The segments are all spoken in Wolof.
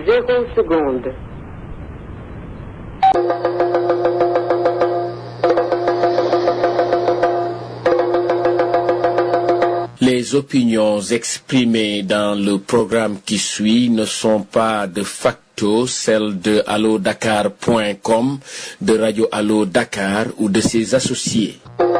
zéro seconde. Les opinions exprimées dans le programme qui suit ne sont pas de facto celles de allodakar.com, de Radio Allo Dakar ou de ses associés.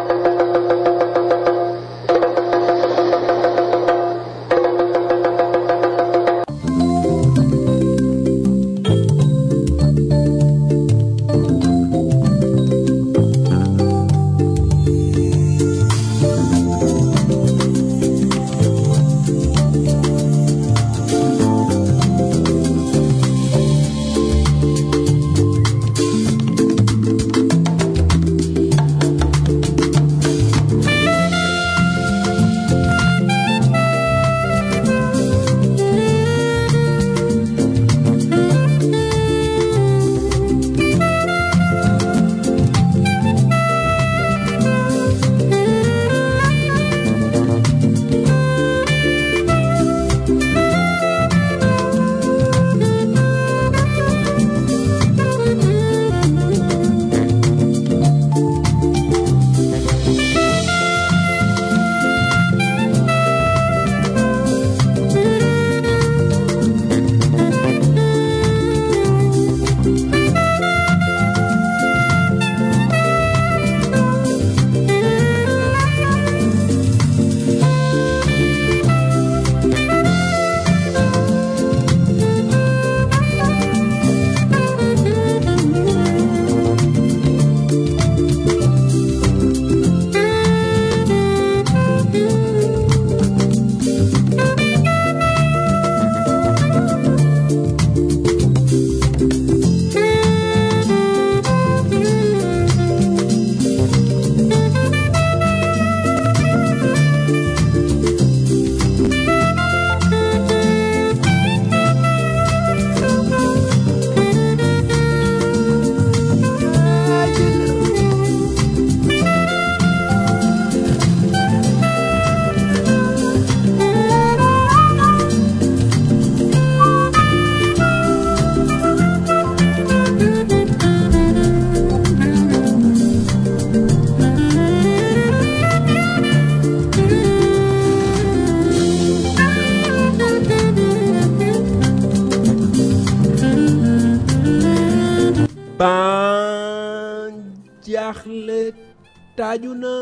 ban jaaxle taaju na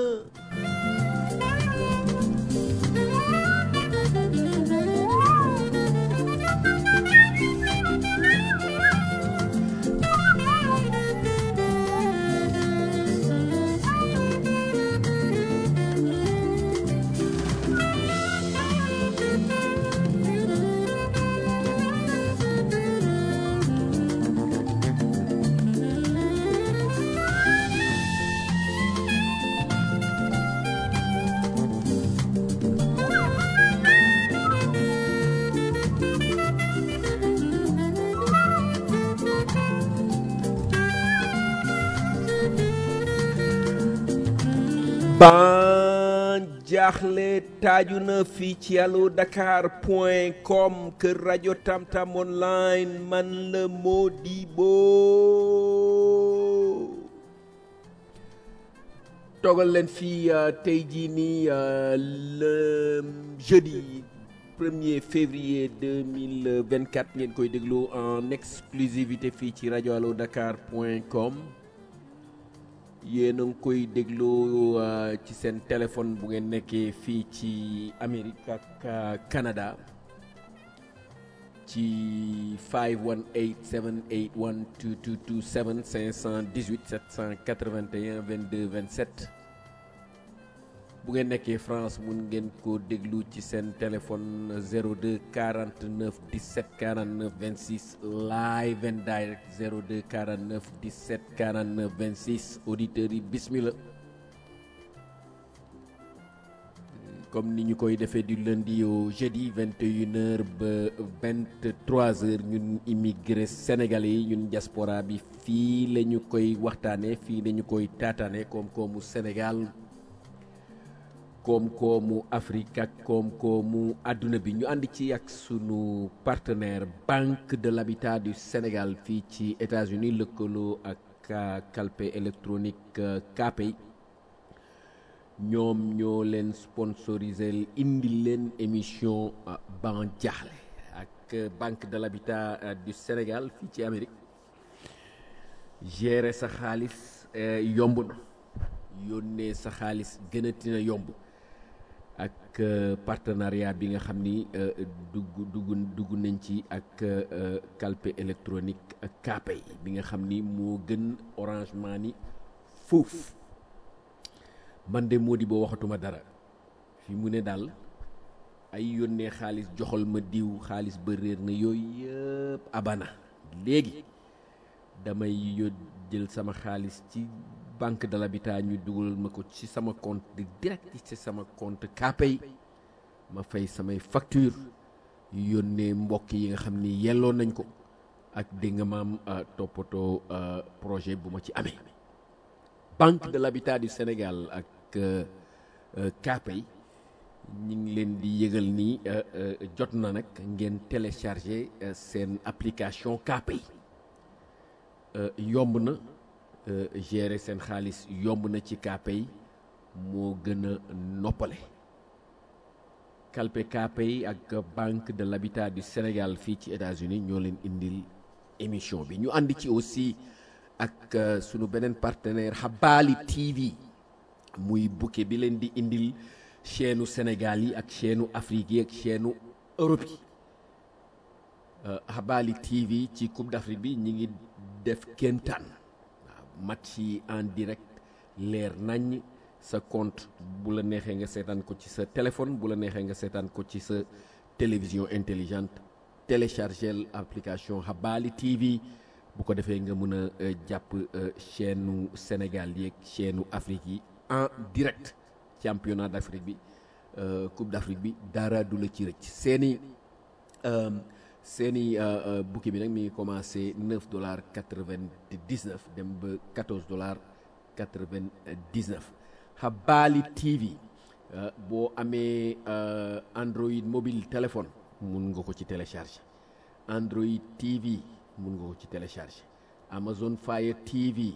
ban jaaxle taaju na fii ci allo dakar point com kër rajo tamtam online man la Modibo toogal leen fii euh, tey jii nii euh, le jeudi 1er février 2024 ngeen koy déglu en exclusivité fii ci rajo allo dakar point com yéen a ngi koy déglu euh, ci seen téléphone bu ngeen nekkee fii ci Amérique ak euh, Canada ci 518 781 2227 518 781 22 27 bu ngeen nekkee France mun ngeen ko déglu ci seen téléphone 02 49 17 49 26 live and direct 02 49 17 49 26 auditeurs yi bismillah comme ni ñu koy defee du lundi au jeudi 21h ba 23h ñun immigré sénégalais yi ñun diaspora bi fii la ñu koy waxtaanee fii la ñu koy taataane koom-koomu Sénégal koom-koomu Afrique ak koom-koomu àdduna bi ñu ànd ci ak sunu partenaire Banque de l'Habitat du Sénégal fii ci États-Unis lëkkaloo ak calpe électronique KPay ñoom ñoo leen sponsorisé indi leen émission ban jaaxle ak Banque de l'Habitat du Sénégal fii ci Amérique gérer sa xaalis yomb na yónnee sa xaalis gënati na yomb ak partenariat bi nga xam ni dugg dugg dugg nañ ci ak calpe électronique ak Kpay bi nga xam ni moo gën Orange Money foofu man de moo di boo waxatuma dara fi mu ne daal ay yónnee xaalis joxal ma diw xaalis ba réer na yooyu yëpp abana léegi damay yót jël sama xaalis ci banque de l'habitat ñu dugal ma ko ci sama compte di direct ci sama compte Kpay ma fay samay facture yónnee mbokk yi nga xam ni yelloo nañ ko ak dégg nga maam toppatoo projet bu ma ci amee banque de l'habitat du Sénégal ak Kpay ñi ngi leen di yëgal ni jot na nag ngeen télécharger seen application Kpay yomb na gérer seen xaalis yomb na ci Kpay moo gën a noppale kalpe Kpay ak banque de l'habitat du Sénégal fii ci États-Unis ñoo leen indil émission bi ñu ànd ci aussi ak sunu beneen partenaire Habali TV muy bouquet bi leen di indil chaîne Sénégal yi ak chaîne Afrique yi ak chaîne Europe yi Habali TV ci Coupe d'Afrique bi ñi ngi def kéemtaan waaw match yi en direct leer nañ sa compte bu la neexee nga seetaan ko ci sa téléphone bu la neexee nga seetaan ko ci sa télévision intelligente téléchargel application Habali TV bu ko defee nga mën a jàpp chaîne Sénégal yi ak chaîne Afrique yi en direct championnat d'Afrique bi Coupe d'Afrique bi dara du la ci rëcc seeni seeni bouquet bi nag mi ngi commencé neuf dollars quatre-vingt-dix-neuf dem ba quatorze dollars quatre-vingt-dix-neuf Habali TV boo amee Android mobile téléphone mun nga ko ci télécharger Android TV mun nga ko ci télécharger Amazon Fire TV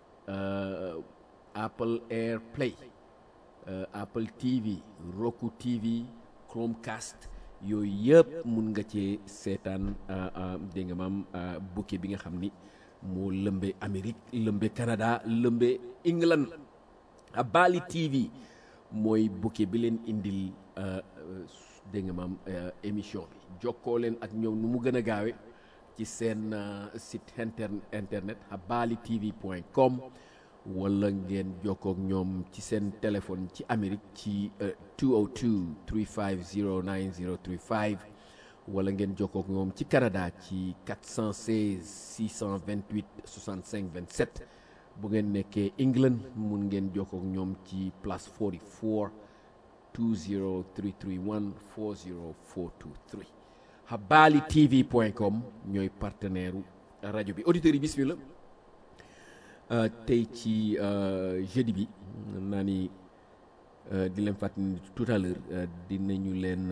Apple AirPlay Apple TV Roku TV Chromecast yooyu yëpp mun nga cee seetaan dégg nga maam bouquet bi nga xam ni moo lëmbe Amérique lëmbe Canada lëmbe England Habali TV mooy bouquet bi leen indil dégg nga maam émission bi jokkoo leen ak ñoom nu mu gën a gaawe ci seen site internet habali tv point com wala ngeen jokkoo ak ñoom ci seen téléphone ci Amérique ci 202 350 9035 wala ngeen jokkoo ak ñoom ci Canada ci 416 628 65 27 bu ngeen nekkee England mun ngeen jokkoo ak ñoom ci plus 44 20331 40423 habali tv point com ñooy partenaire rajo bi auditeurs yi bismillah tey ci jeudi bi naa ni di leen fàttali tout à l'heure dinañu leen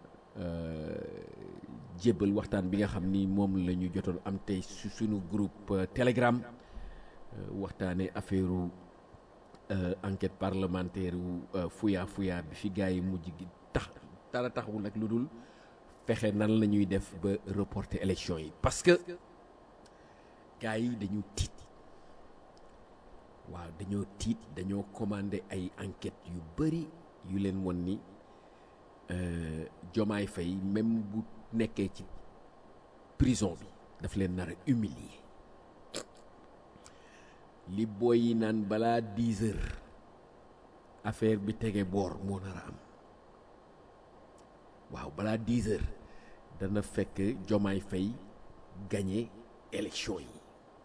jébbal waxtaan bi nga xam ni moom la ñu jotoon am tey su suñu groupe telegram waxtaane affaire enquête parlementaire wu fuya fuya bi fi gars yi mujj gi tax dara taxawul nag lu dul fexe nan la ñuy def ba reporter élection yi parce que gars yi dañu tiit waaw dañoo tiit dañoo commandé ay enquêtes yu bëri yu leen won ni Jomaay Fay même bu nekkee ci prison bi daf leen nar a humilier li booy yi naan balaa dix heures affaire bi tege boor moo nar a am waaw balaa dix heures dana fekk Jomaay Fay gagné élection yi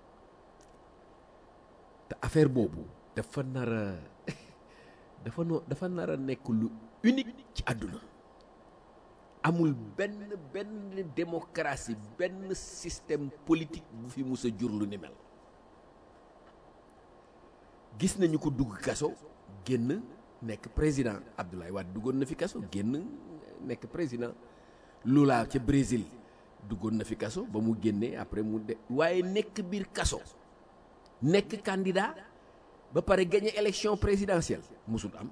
te affaire boobu dafa nar a dafa no dafa nar a nekk lu unique ci àdduna amul benn benn démocratie benn système politique bu fi mus a jur lu ni mel gis nañu ko dugg kaso génn nekk président Abdoulaye Wade duggoon na fi kaso génn nekk président Lula ca Brésil duggoon na fi kaso ba mu génnee après mu de waaye nekk biir kaso nekk candidat ba pare gagné élection présidentielle musul am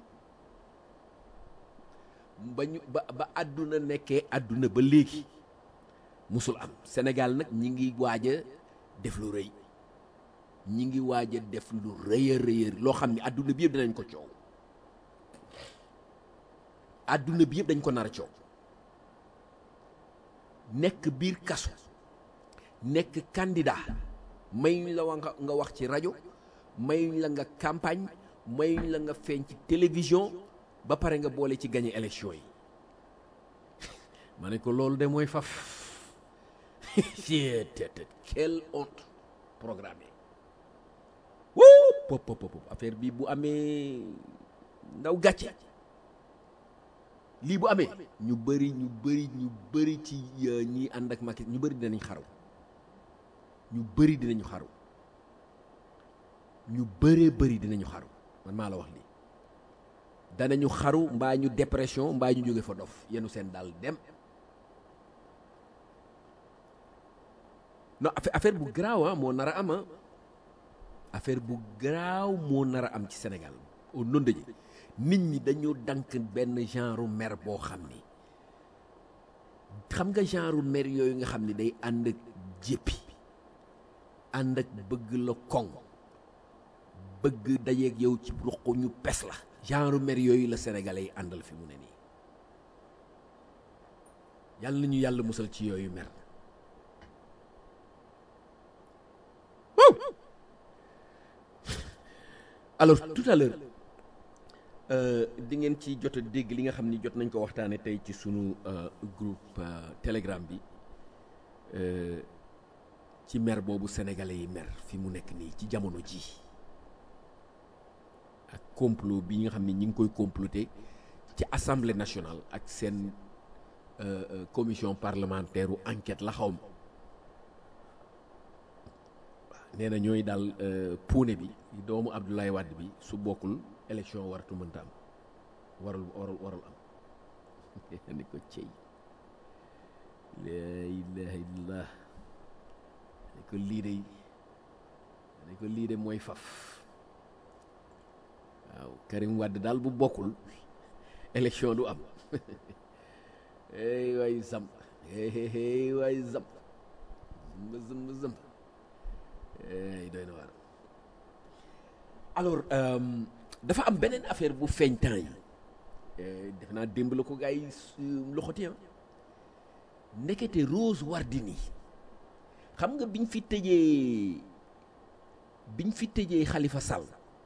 ba ñu ba ba àdduna nekkee àdduna ba léegi musul am Sénégal nag ñi ngi waaj a def lu rëy ñi ngi waaj a def lu rëy a rëy loo xam ne àdduna bi yëpp dinañ ko coow àdduna bi yëpp dañ ko nar a coow nekk biir kaso nekk candidat mayuñ la wa nga nga wax ci rajo mayuñ la nga campagne mayuñ la nga feeñ ci télévision ba pare nga boole ci gagné élection yi ma ne ko loolu de mooy faf tet quelle honte programmée wuu pop pop pop affaire bi bu amee ndaw gàcce lii bu amee ñu bëri ñu bëri ñu bëri ci ñi ànd ak Macky ñu bëri dinañ xaru ñu bëri dinañu xaru ñu bëree bëri dinañu xaru man maa la wax lii danañu xaru mbaa ñu dépression mbaa ñu jóge fa dof yenu seen daal dem non affaire bu garaaw ah moo nar a am ah affaire bu garaaw moo nar a am ci Sénégal au nom de Dieu nit ñi dañoo dank benn genre mer boo xam ni xam nga genre mer yooyu nga xam ni day ànd ak jéppi ànd ak bëgg la koŋ bëgg dajeeg yow ci ruq ñu pes la genre mer yooyu la sénégalais yi àndal fi mu ne nii yàlla na ñu yàlla musal ci yooyu mer alors tout à l'heure di ngeen ci jot a dégg li nga xam ni jot nañ ko waxtaane tey ci sunu groupe telegram bi ci mer boobu sénégalais yi mer fi mu nekk nii ci jamono ji ak complot bi nga xam ni ñi ngi koy comploter ci assemblée nationale ak seen commission parlementaire u enquête la xaw ma nee na ñooy daal puune bi doomu Abdoulaye Wade bi su bokkul élection waratu mënta am warul warul warul am ni ko cey la ilaha illallah ni ko lii de ni ko lii de mooy faf waaw Karim Wade daal bu bokkul élection du am hey waay zam hey waay zam zamba zamba zamba hey doy na waar alors dafa am beneen affaire bu feeñ temps yi def naa démb la ko gars yi loxoti ah ndekete Rose Wardini xam nga biñ fi tëjee biñ fi tëjee Khalifa Sall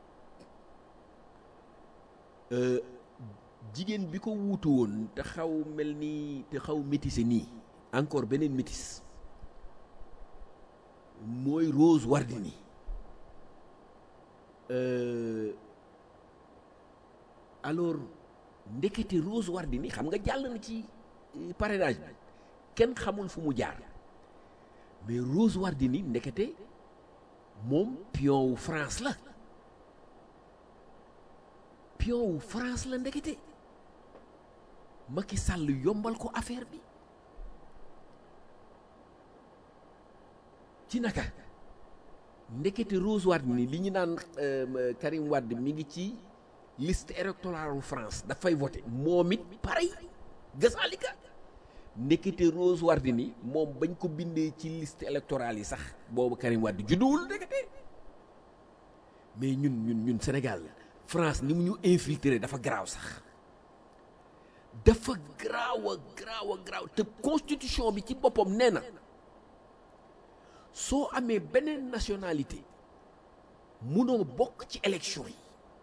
jigéen bi ko wuutu woon te xaw mel ni te xaw métissé nii encore beneen métis mooy Rose Wardini alors ndekete Rose Wardini xam nga jàll na ci parrainage bi kenn xamul fu mu jaar mais Rose Wardini ndekete moom pion wu France la pion wu France la ndekete Macky Sall yombal ko affaire bi ci naka ndekete Rose Wardini li ñu naan Karim Wade mi ngi ci liste électorale wu France dafay voté moom it pareil gasaalika ndekete Rose Wardini moom bañ ko bindee ci liste électorale yi sax boobu Karim Wade judduwul ndekete mais ñun ñun ñun Sénégal France ni mu ñu infiltré dafa garaaw sax dafa garaaw a garaaw a garaaw te constitution bi ci boppam nee na soo amee beneen nationalité munoo bokk ci élection yi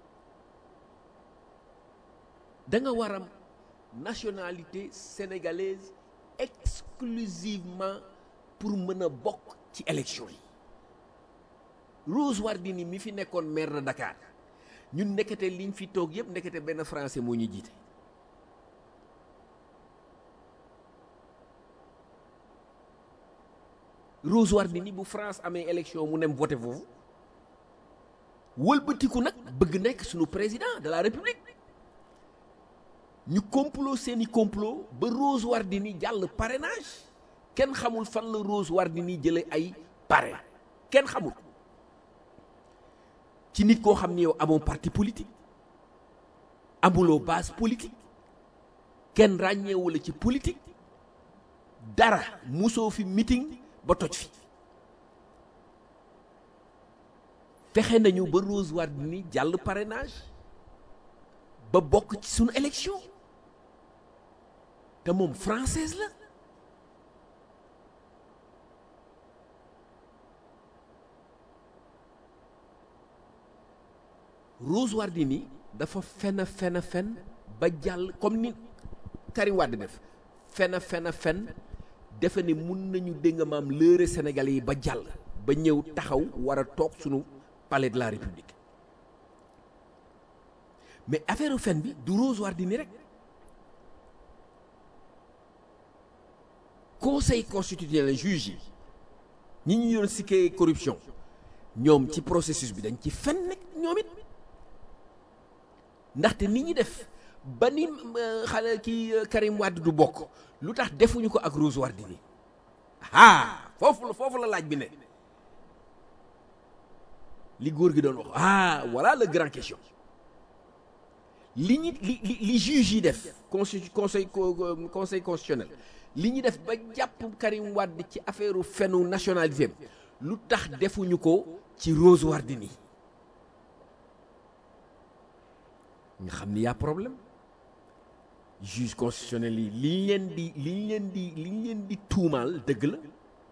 da nga war am nationalité sénégalaise exclusivement pour mën a bokk ci élection yi Rose Wardini mi fi nekkoon maire de Dakar ñun nekkate liñ fi toog yëpp nekkate benn français moo ñu jiite Rose Wardini bu France amee élection mu nem voté foofu wëlbatiku nag bëgg nekk suñu président de la république ñu complot seeni complot ba Rose Wardini jàll parrainage kenn xamul fan la Rose Wardini jële ay parrain kenn xamul ci nit koo xam ni yow amoo parti politique amuloo base politique kenn ràññeewu la ci politique dara musoo fi meeting ba toj fi fexe nañu ba Rose Wardini jàll parrainage ba bokk ci sunu élection te moom française la Rose Wardini dafa fen fen fen ba jàll comme ni Karim Wade def fen fen fen defe ne mun nañu dégg nga maam lëre Sénégalais yi ba jàll ba ñëw taxaw war a toog sunu palais de la République mais affaire fen bi du Rose Wardini rek conseil constitutionnel juge yi ñi ñu yoon sikkee corruption ñoom ci processus bi dañ ci fen nekk ñoom it ndaxte ni ñi def ba ni xale ki Karim Wade du bokk lu tax defuñu ko ak Rose Wardini ah foofu la foofu la laaj bi ne li góor gi doon wax ah voilà le grand question li ñi li li li juge yi def conseil conseil conseil constitutionnel li ñu def ba jàpp Karim Wade ci affaire fenu nationalité lu tax defuñu ko ci Rose Wardini nga xam ni y'a problème juge constitutionnel yi liñ leen di liñ leen di liñ leen di tuumaal dëgg la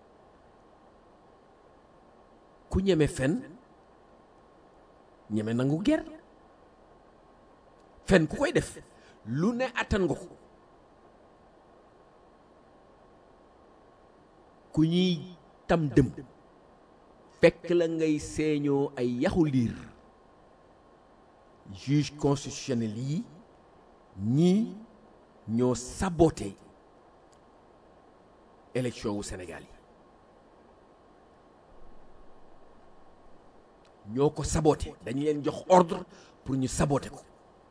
ku ñeme fen ñeme nangu ger fen ku koy def lu ne attan nga ko ku ñuy tam dëm fekk la ngay seeñoo ay yaxu liir juge constitutionnel yi ñii ñoo saboté élection wu Sénégal yi ñoo ko saboté dañu leen jox ordre pour ñu saboté ko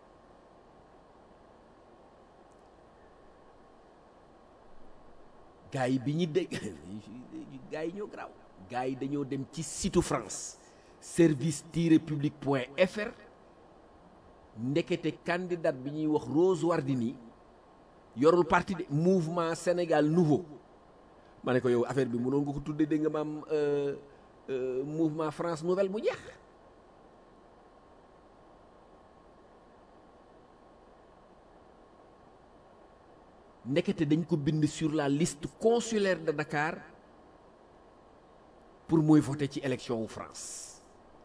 gars yi bi ñu dégg gars yi ñoo garaaw gars yi dañoo dem ci site France service tiret public point fr ndekete candidat bi ñuy wax Rose Wardini yorul parti de mouvement Sénégal nouveau ma ne ko yow affaire bi mënoon nga ko tudde dégg nga maam mouvement France nouvelle mu jeex ndekete dañ ko bind sur la liste consulaire de Dakar pour mooy voter ci élection wu France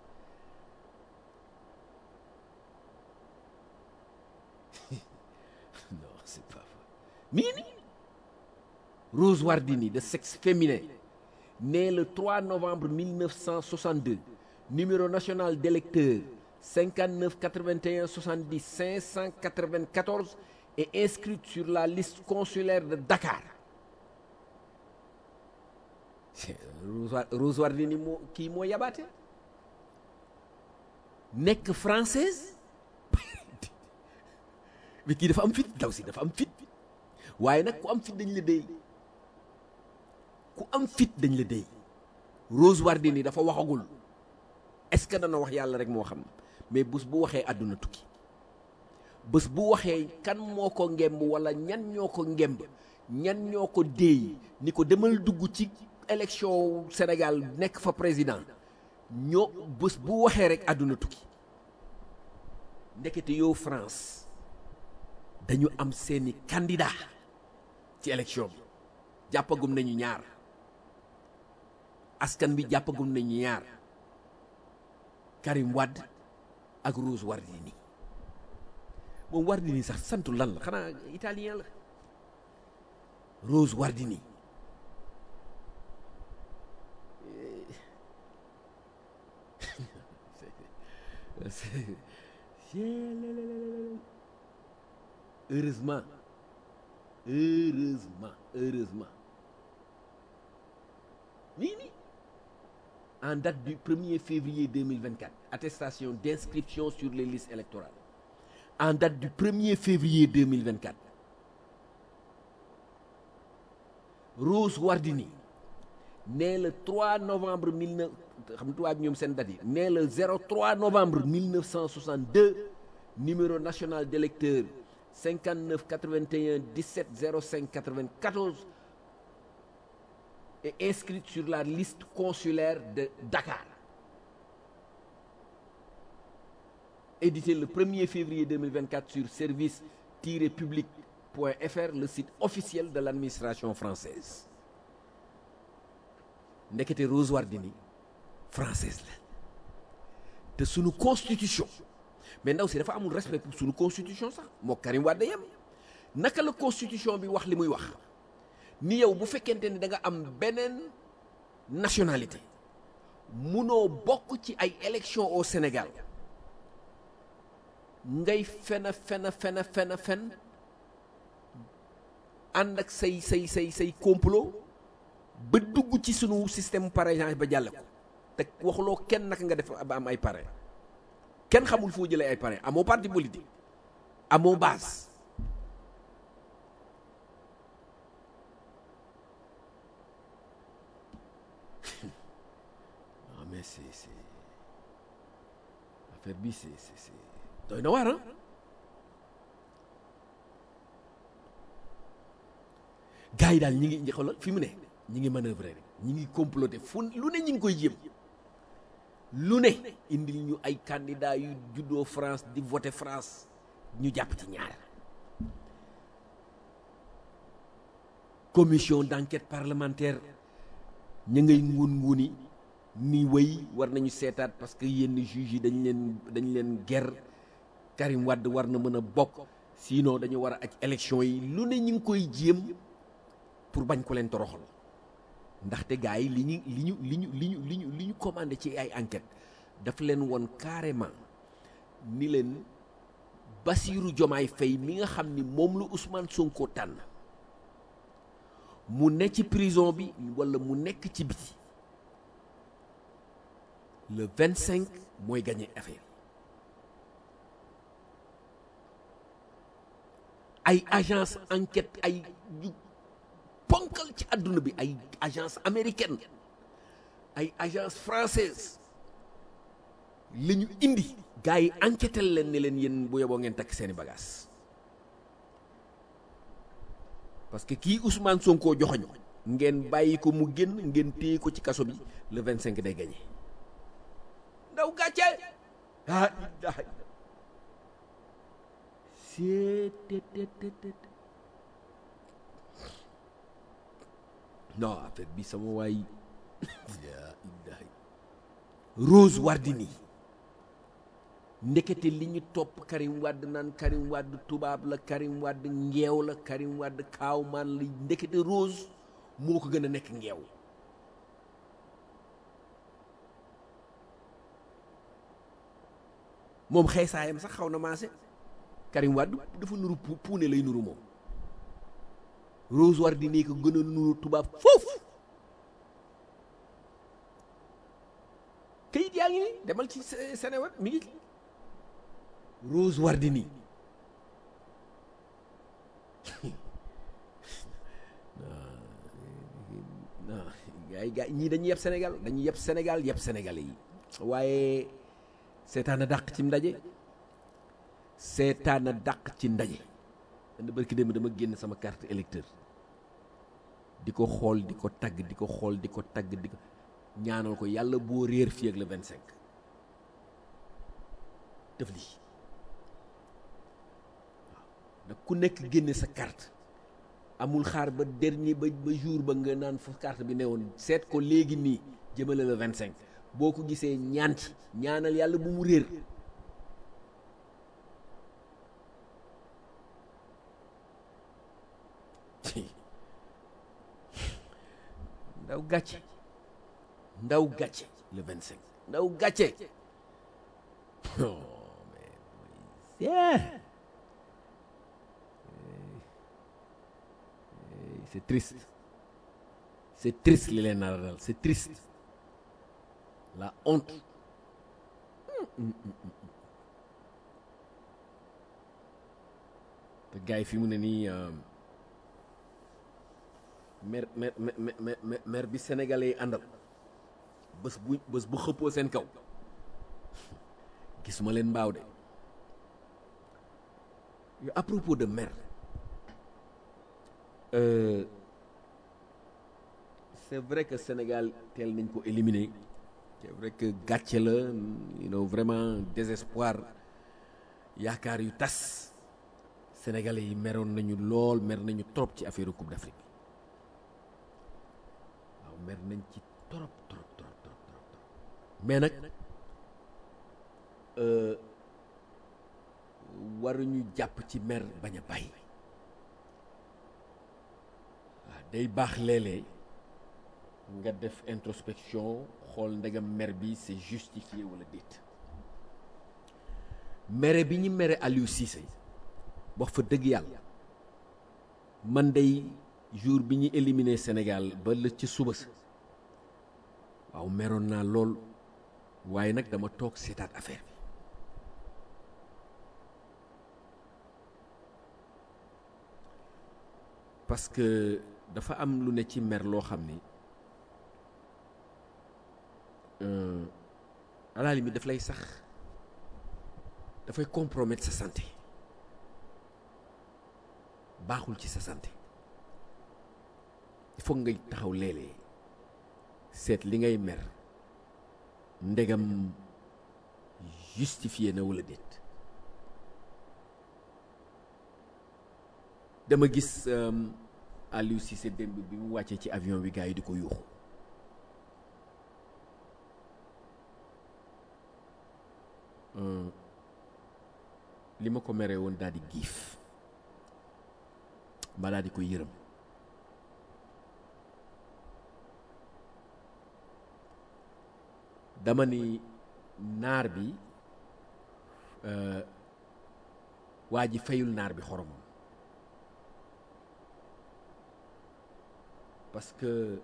non c'est pas vrai mi ngi nii Rose Wardini de sexe féminin né le 3 novembre 1962 numéro national d'électeur 59 81 70 594 est inscrite sur la liste consulaire de Dakar Rose Wardini moo kii moo yabaate nekk française mais kii dafa am fit daw si dafa am fit waaye nag ku am fit dañ la déy ku am fit dañ la déy Rose Wardini dafa waxagul est-ce que dana wax yàlla rek moo xam mais bés bu waxee àdduna tukki bés bu waxee kan moo ko ngemb wala ñan ñoo ko ngemb ñan ñoo ko déey ni ko demal dugg ci élection Sénégal nekk fa président ñoo bés bu waxee rek àdduna tukki ndekete yow France dañu am seeni candidat ci élection bi jàppagum nañu ñaar askan bi jàppagum nañu ñaar Karim Wade ak Rose Wardini moom Wardini sax santu lan la xanaa italien la Rose Wardini heureusement heureusement heureusement nii nii en date du 1er février 2024 attestation d'inscription sur les listes électorales en date du 1er février 2024 Rose Wardini né le 3 novembre 19 xam nga tubaab ñoom seen date yi né le 03 novembre 1962 numéro national d'électeur 59 81 17 05 94 est inscrite sur la liste consulaire de Dakar édité le 1er février 2024 sur service-public.fr le site officiel de l'administration française ndekete Rose Wardini française la te sunu constitution mais ndaw si dafa amul respect pour sunu constitution sax moo Karim Wade yem naka la constitution bi wax li muy wax ni yow bu fekkente ni da nga am beneen nationalité munoo bokk ci ay élections au Sénégal ngay fena fena fena fena fen ànd ak say say say say complot ba dugg ci sunu système parrainage ba jàlle ko te waxuloo kenn naka nga def ba am ay parrain kenn xamul foo jëlee ay parrain amoo parti politique amoo base non mais c'est c'est affaire bi c'est c'est c'est doy na waar gars yi daal ñi ngi xoolal fi mu ne ñi ngi manœuvrer rek ñi ngi comploter fu lu ne ñi ngi koy jéem lu ne indil ñu ay candidats yu juddoo France di voter France ñu jàpp ci ñaar commission d'enquête parlementaire ñu ngay ngun nguni ni wéy war nañu seetaat parce que yenn juges yi dañ leen dañ leen ger Karim Wade war na mën a bokk sinon dañu war a aj élection yi lu ne ñu ngi koy jéem pour bañ ko leen toroxal ndaxte gars yi li ñu li ñu li ñu li ñu li ñu li ñu commandé ci ay enquête daf leen woon carrément ni leen Bassirou Diomaye Faye mi nga xam ni moom la Ousmane Sonko tànn mu ne ci prison bi walla mu nekk ci biti le 25 mooy gagné affaire ay agence enquête ay yu ponkal ci àdduna bi ay agence américaine ay agence française la ñu indi gars yi enquêté leen ne leen yéen bu yeboo ngeen takk seeni bagages parce que kii Ousmane Sonko joxoñu ngeen bàyyi ko mu génn ngeen téye ko ci kaso bi le 25 day gagné ndaw gàcce ah non affaire bi sama waay Rose Wardini ndekete li ñu topp Karim Wade naan Karim Wade tubaab la Karim Wade ngeew la Karim Wade kaawmaan la ndekete Rose moo ko gën a nekk ngeew moom xeesaayam sax xaw na maase Karim Wade dafa nuru puune lay nuru moom Rose Wardini ko gën a nuru tubaab foofu kayit yaa ngi ni demal ci Seneweb mi ngi Rose Wardini non gars yi gars ñii dañuy yeb Sénégal dañuy yeb Sénégal yeb Sénégalais yi waaye seetaan a dàq ci ndaje seetaan a dàq ci ndaje dana barki démb dama génn sama carte électeur di ko xool di ko tagg di ko xool di ko tagg di ko ñaanal ko yàlla boo réer fii ak le 25 def lii waaw nag ku nekk génne sa carte amul xaar ba dernier ba ba jour ba nga naan fa carte bi ne woon seet ko léegi nii jëmale le 25 boo ko gisee ñaan ci ñaanal yàlla bu mu réer ndaw gàcce ndaw gàcce le 25 ndaw gàcce oh mais yeah. c'est triste c'est triste li leen nar a dal c'est triste la honte te gars yi fi mu ne nii mer mer mer mer bi sénégalais yi àndal bés bu bés bu xëppoo seen kaw gisuma leen mbaaw de yu à propos de mer euh, c'est vrai que Sénégal teel nañ ko éliminer c'est vrai que gàcce la you know vraiment désespoir yaakaar yu tas sénégalais yi meroon nañu lool mer nañu trop ci affaire coupe d'Afrique bi waaw mer nañ ci trop trop trop trop trop mais nag waruñu jàpp ci mer bañ a bàyyi waaw day baax léeg-léeg nga def introspection xool ndegam mer bi c'est justifié wala déet mere bi ñu mere Aliou Cissé wax fa dëgg yàlla man day jour bi ñu éliminé Sénégal ba la ci suba sa waaw meroon naa lool waaye nag dama toog seetaat affaire bi parce que dafa am lu ne ci mer loo xam ni à la limite daf lay sax dafay compromettre sa santé baaxul ci sa santé il faut ngay taxaw léeg-léeg seet li ngay mer ndegam justifié na wala déet dama gis Aliou Cissé démb bi mu wàccee ci avion bi gars yi di ko yuuxu li ma ko meree woon daal di giif ma daal di ko yërëm dama ni naar bi waa ji fayul naar bi xoromam parce que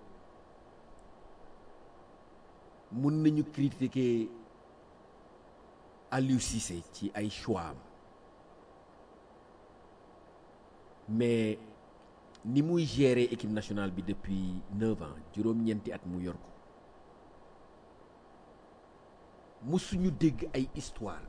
mun nañu critiquer Aliou Cissé ci ay choix am mais ni muy gérer équipe nationale bi depuis neuf ans juróom-ñeenti at mu yor ko musuñu dégg ay histoire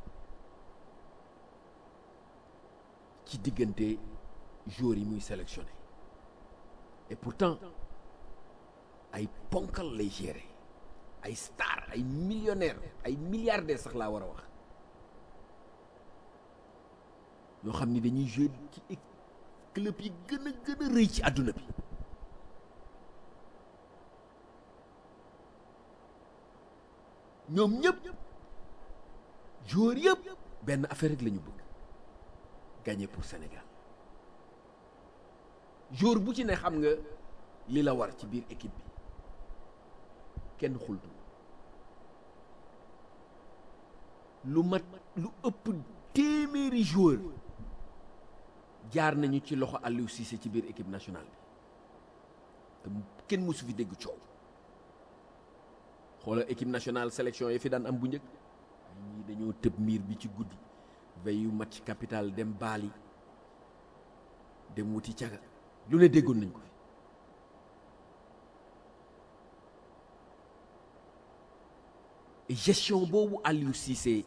ci diggante joueurs yi muy sélectionné et pourtant ay ponkal lay gérer ay star ay millionnaire ay milliardaire sax laa war a wax ñoo xam ni dañuy jouer ci club yi gën a gën a rëy ci àdduna bi ñoom ñëpp joueur yëpp benn affaire rek la ñu bëgg gagner pour Sénégal joueur bu ci ne xam nga li la war ci biir équipe bi kenn xultu lu mat lu ëpp téeméeri joueur jaar nañu ci loxo Aliou Cissé ci biir équipe nationale bi te kenn mësu fi dégg coow xoolal équipe nationale sélection yi fi daan am bu njëkk ñii dañoo tëb miir bi ci guddi veillu match capital dem baali dem wuti caga lu ne déggoon nañ ko fi gestion boobu Aliou Cissé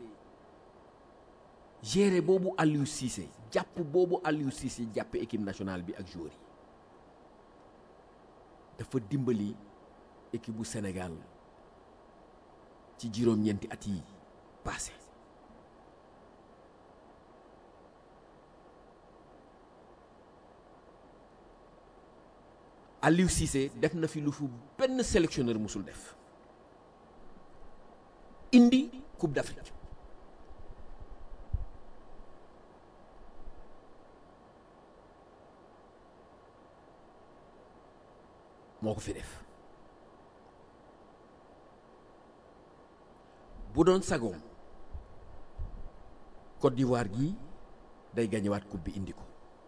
gérer boobu Aliou Cissé jàpp boobu Aliou Cissé jàpp équipe nationale bi ak joueurs yi dafa dimbali équipe bu Sénégal ci juróom-ñeenti at yi passé Aliou Cissé def na fi lu fu benn sélectionneur musul def indi Coupe d'Afrique moo ko fi def bu doon sagoom Côte d'Ivoire gi day gañewaat coupe bi indi ko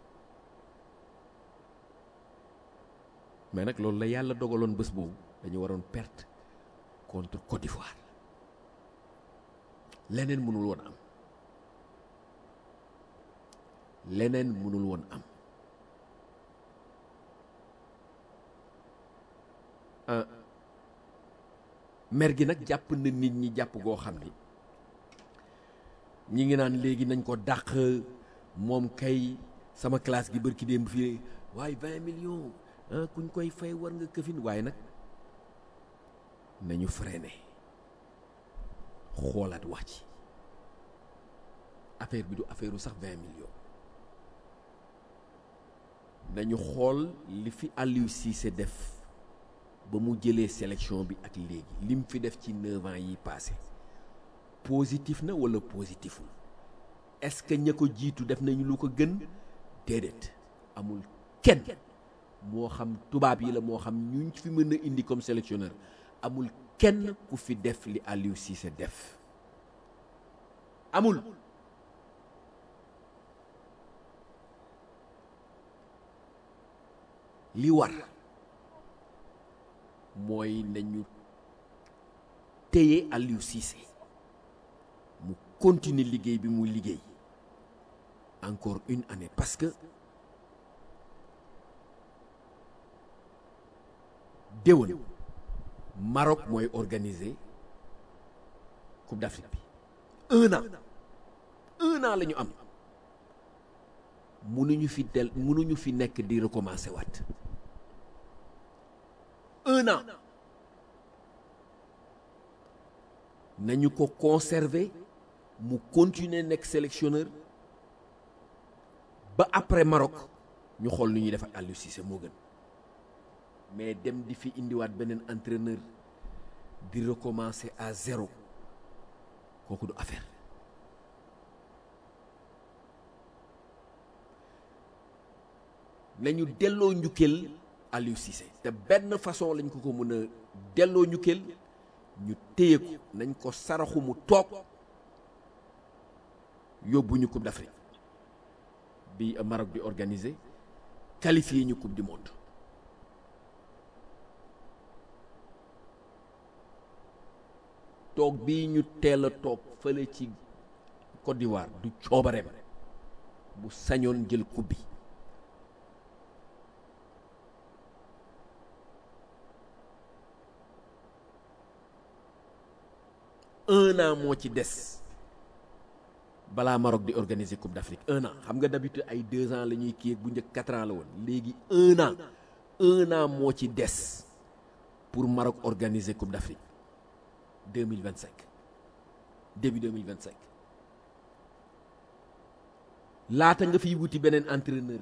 mais nag loolu la yàlla dogaloon bés boobu dañu waroon perte contre Côte d'Ivoire leneen mënul woon am leneen mënul woon am ah mer gi nag jàpp na nit ñi jàpp goo xam ni ñi ngi naan léegi nañ ko dàq moom kay sama classe gi bërki démb fii waaye vingt millions ah kuñ koy fay war nga këfin waaye nag nañu freiné xoolaat wax ci affaire bi du affaire u sax vingt millions nañu xool li fi Aliou Cissé def ba mu jëlee sélection bi ak léegi lim fi def ci neuf ans yi passé positif na wala positiful est-ce que ña ko jiitu def nañu lu ko gën déedéet amul kenn moo xam tubaab yi la moo xam ñu fi mën a indi comme sélectionneur amul kenn ku fi def li Aliou Cissé def amul li war mooy nañu téye Aliou Cissé mu continuer liggéey bi mu liggéey encore une année parce que déwén Maroc mooy organiser Coupe d'Afrique bi un an un an la ñu am mënuñu fi del mënuñu fi nekk di recommencer waat un an nañu ko conserver mu continuer nekk sélectionneur ba après Maroc ñu xool nu ñuy def ak Aliou Cissé moo gën mais dem di fi indiwaat beneen entraîneur di recommencer à zéro kooku du affaire nañu delloo njukkeel Aliou Cissé te benn façon lañ ko ko mën a delloo njukkeel ñu téye ko nañ ko saraxu mu toog yóbbu ñu Coupe d'Afrique bi Maroc di organiser qualifié ñu Coupe du monde toog bii ñu teel a toog fële ci Côte d'Ivoire du coobareem bu sañoon jël coupe bi un an moo ci des balaa Maroc di organiser Coupe d'Afrique un an xam nga d'habitude ay deux ans la ñuy kii ak bu njëkk quatre ans la woon léegi un an un an moo ci des pour Maroc organiser Coupe d'Afrique 2025 début 2025 laata nga fiy wuti beneen entraîneur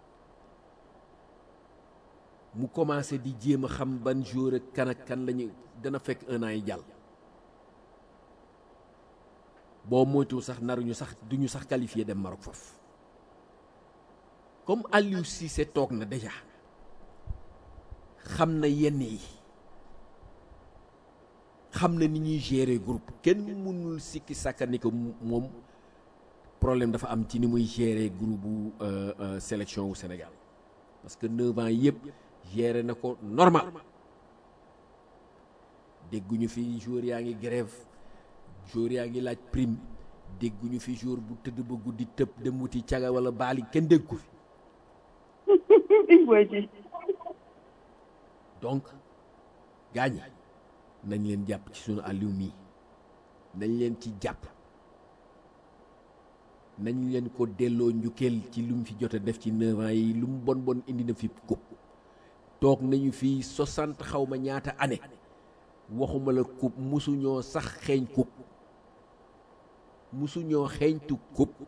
mu commencé di jéem a xam ban jour ak kan ak kan lañu dana fekk un an yi jàll boo moytuwul sax naruñu sax duñu sax qualifié dem Maroc foofu comme Aliou Cissé toog na déjà xam na yenn yi xam na ni ñuy gérer groupe kenn mënul sikki sàkka ni ko moom problème dafa am ci ni muy gérer groupe bu sélection wu Sénégal parce que neuf ans yëpp gérer na ko normal dégguñu fi joueur yaa ngi grève joueur yaa ngi laaj prime dégguñu fi joueur bu tëdd ba guddi tëb dem wuti caga wala baali kenn dégg ko fi donc gaañi nañ leen jàpp ci sunu Aliou mii nañ leen ci jàpp nañ leen ko delloo njukkeel ci lu mu fi jot a def ci neuf ans yi lu mu bon bon indi na fi coupe toog nañu fi soixante xaw ma ñaata année waxuma la coupe musuñoo sax xeeñ coupe musuñoo xeeñtu coupe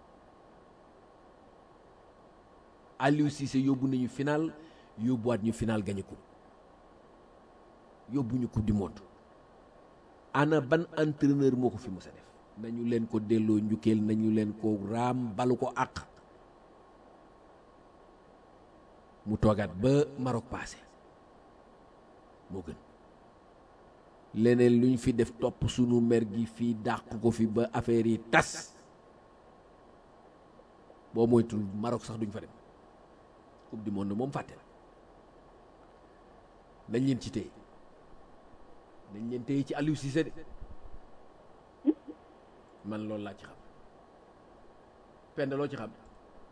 Aliou Cissé yóbbu nañu final yóbbuwaat ñu final gañe coupe yóbbu ñu coupe du monde ana ban entraîneur moo ko fi mës a def nañu leen ko delloo njukkeel nañu leen ko raam balu ko àq mu toogaat ba Maroc passé moo gën leneen lu ñu fi def topp sunu mer gi fii dàq ko fi ba affaire yi tas boo moytul Maroc sax duñ fa dem coupe du monde moom fàtte la nañ leen ci téye nañ leen téye ci Aliou Cissé de man loolu laa ci xam pend loo ci xam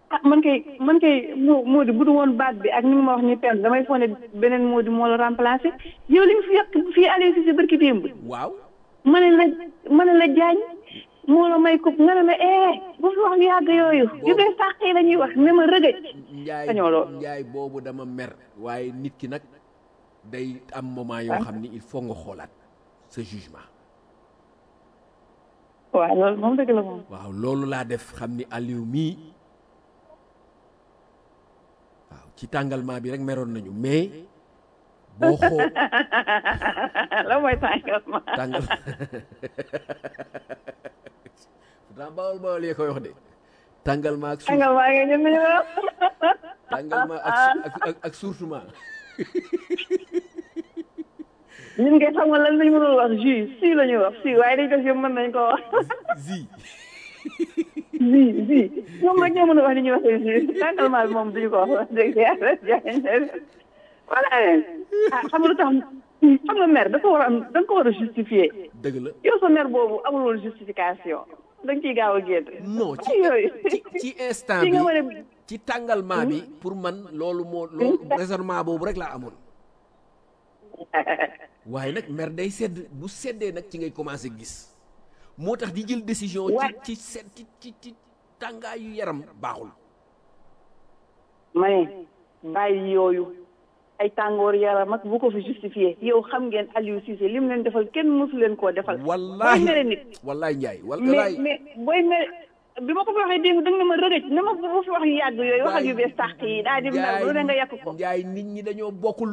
ah man kay man kay moo moo di bu du woon baat bi ak ni ma wax ni pen damay foog ne beneen moo di moo la remplacé yow li nga fi yàq fii Aliou Cissé barki démb waaw ma ne la ma ne la jaañ moo la may ko nga ne la eh bu fi wax yu yàgg yooyu yu bees sàq yi la ñuy wax ne ma rëgëj njaay sañoo lool. njaay boobu dama mer waaye nit ki nag day am moment yoo xam ni il faut nga xoolaat sa jugement waaw loolu moom dëgg la moom waaw loolu laa def xam ni Aliou mii waaw ci tàngalmaa bi rek meroon nañu mais boo xoo la mooy tàngal ma tàngal pourtant bawol bawol yee koy wax de tàngalmaa ak suuf tàngal maa ngi ñun ñu wax tàngalmaa ak su- ak ak ak surtout ñun ngay xam nga lan lañ mënul wax jus si la ñuy wax si waaye dañ def yëpp mën nañ ko wax zi si si ñoom rek ñoo mën a wax li ñuy waxee jus tàngal maa bi moom duñu ko wax wax dëgg yàlla jaay voilà ah xam nga lu tax xam nga mer dafa war a am da nga ko war a justifier dëgg la yow sa mer boobu amul woon justification da nga ciy gaaw a génn non ci ay yooyu ci ci instant ci nga war a bi ci tàngalmaa bi pour man loolu moo loolu raisonnement boobu rek laa amoon waaye nag mer day sedd bu seddee nag ci ngay commencé gis moo tax di jël décision ci Wa- ci sedd ci ci ci tàngaayu yaram baaxul ma ne bàyyi yooyu ay tàngoor yaram ak bu ko fi justifié yow xam ngeen Aliou Cissé li mu leen defal kenn mësu leen koo defal wallahi booy mere nit wallahi njaay mais wallahi mais booy mere bi ma ko fi waxee démb da nga ne ma rëgëj na ma bu fi wax yu yàgg yooyu waxal yu bees tàq yi daal di mer lu ne nga yàq ko njaay nit ñi dañoo bokkul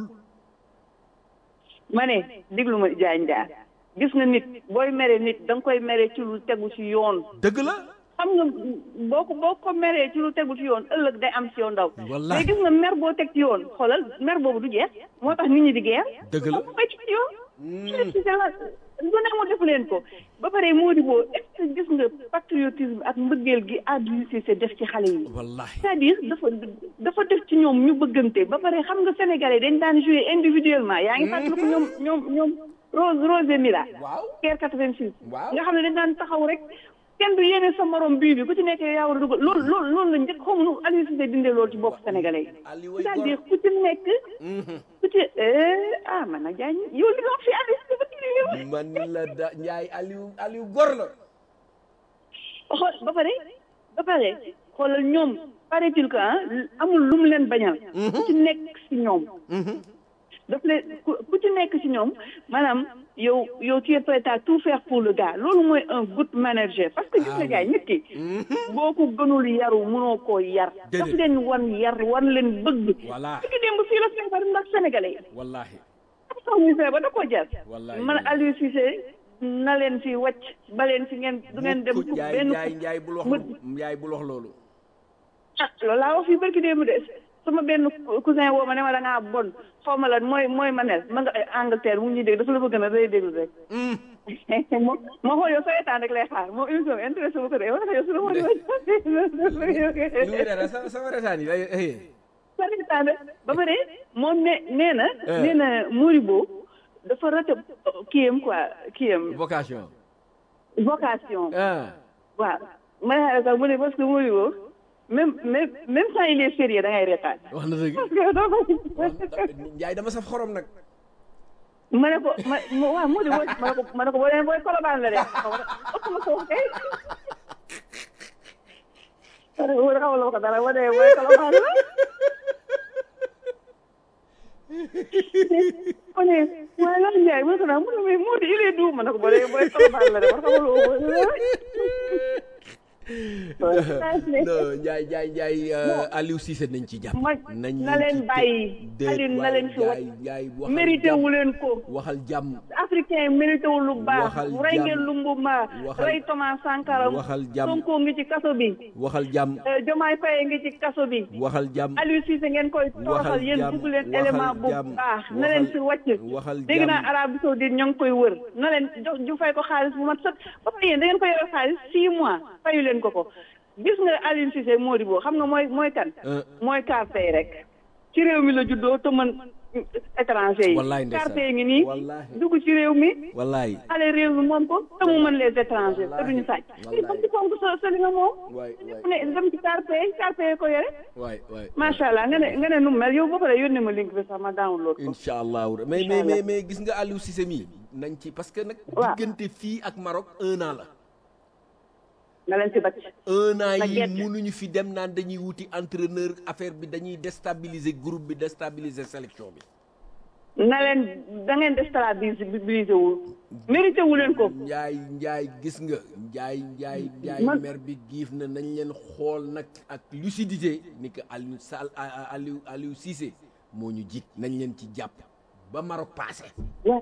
ma ne déglu ma jaañ jaar gis nga nit booy mere nit da nga koy mere ci lu tegu ci yoon dëgg la xam nga boo ko boo ko meree ci lu tegu ci yoon ëllëg day am ci yow ndaw Wallahi. mais gis nga mer boo teg ci yoon xoolal mer boobu du jeex moo tax nit ñi di geer Dëgg la. ko koy ci yoon ci la du ne mu def leen ko ba pare moo di boo est-ce que gis nga patriotisme ak mbëggeel gi Aliou Cissé def ci xale yi wallahi c'est-à-dire dafa dafa def ci ñoom ñu bëggante ba pare xam nga sénégalais dañ daan jouer individuellement yaa ngi fàttaliku ñoom ñoom ñoom Rose Rose Mila waaw Caire 86 Waaw. nga xam ne dañ daan taxaw rek kenn du yéene sa morom bii bi ku ci nekk yaa war a dugal loolu loolu loolu la njëkk xaw ma nu Aliou Cissé dindee loolu ci bopp sénégalais yi Aliou way c'est-à-dire gor ku ci nekk ku ci eh, ah man nag jaañ yow li nga wax fi Aliou Cissé ba kii man la da njaay Aliou Aliou gor la xool ba pare ba pare xoolal ñoom paraît-il que ah amul lu mu leen bañal ku ci nekk si ñoom daf leen ku ku ci nekk si ñoom maanaam yow yow tu es prêt à tout faire pour le gars loolu mooy un good manager parce que gis nga gars yi nit ki boo ko gënul yaru mënoo koo yar daf Déedéet. leen wan yar wan leen bëgg Voilà. su ki démb fii la feebar ndax sénégalais yi wallahi am sax ñu feebar da koo jar Wallahi. man Aliou Cissé na leen fi wàcc ba leen fi ngeen du ngeen dem Mukk, njaay benn njaay njaay bul wax mu- njaay bul wax loolu ah loolu laa wax fii barki démb de sama benn cousin woo ma ne ma da ngaa bon xaw ma la mooy mooy ma nel ma nga ay Angleterre mu ngi ñuy dégg dafa la bëgg na day déglu rek mo ma xool yow sa état rek lay xaar moom émission bi intéressé wu ko de yow dafa yow su la ma lu muy dara sa sama retaan yi lay sa état de ba pare moom ne nee na Eh. nee na Moribo dafa rate kiyam quoi kiyam vocation vocation ah waaw ma ne sax mu ne parce que Moribo même même même quand il est sérieux da ngay reetaan wax na dëgg parce que doo ko njaay dama saf xorom nag ma ne ko ma ma waaw moo di booy ma ne ko ma ne ko boo demee booy kolobaan la de xaw ma ëpp ma ko waxee ma ne ko wóor xaw ma ko dara boo demee booy kolobaan la ma ne waaye lan Ndiaye ma ne ko naan mu ne mais moo di il est doux ma ne ko boo demee booy kolobaan la de man xamal woo non njaay njaay njaay euh, Aliou Cissé nañ ci jàpp ma nañ na leen bàyyi déet Aliou na waay, leen fi njaay wàcc njaay waxal mérité jàmm. wu leen ko waxal jàmm africain yi mérité wu lu baax Waxal rey jàmm. ngeen Lumumba Waxal- rey Thomas Sankara waxal jàmm. Sonko ngi ci kaso bi waxal jàmm Euh, Diomaye Faye ngi ci kaso bi waxal jàmm Aliou Cissé ngeen koy toroxal yéen jàmm, bugg leen waxal élément bu jàmm, baax na leen fi wàcc waxal dégg jàmm. naa Arabie Saoudite ñoo ngi koy wër na leen jox ju fay ko xaalis bu mat sët ba pare yéen da ngeen ko yore xaalis six mois fayu leen ko ko gis nga Aliou Cissé Modibo xam nga mooy mooy kan Euh. mooy kaar tey rek ci réew mi la juddoo te man étranger yi Wallaay ndeysaan. carte yi ngi nii Wallaay. dugg ci réew mi wallaay xale réew mi moom ko te mu mën les étrangers te duñu sàcc Wallaay. i ba ci fonk sa sa li nga moom waay ku ne dem ci carte yi carte yi ko yore waay waay macha allah nga ne nga ne nu mu mel yow ba pare yónnee ma link bi sax ma download ko incha allahu mais mais mais mais gis nga Aliou Cissé mi nañ ci parce que nag Waaw. diggante fii ak Maroc un an la nga leen ci bacc un an Nag yi gerte. mënuñu fi dem naan dañuy wuti entraîneur affaire bi dañuy déstabiliser groupe bi déstabiliser sélection bi na leen da ngeen déstabilisé wul mérité wu leen ko njaay njaay gis nga njaay njaay njaay Man- mer bi giif na nañ leen xool nag ak lucidité ni que Aliou Sall Aliou Aliou Cissé moo ñu jik nañ leen ci jàpp ba Maroc passé waaw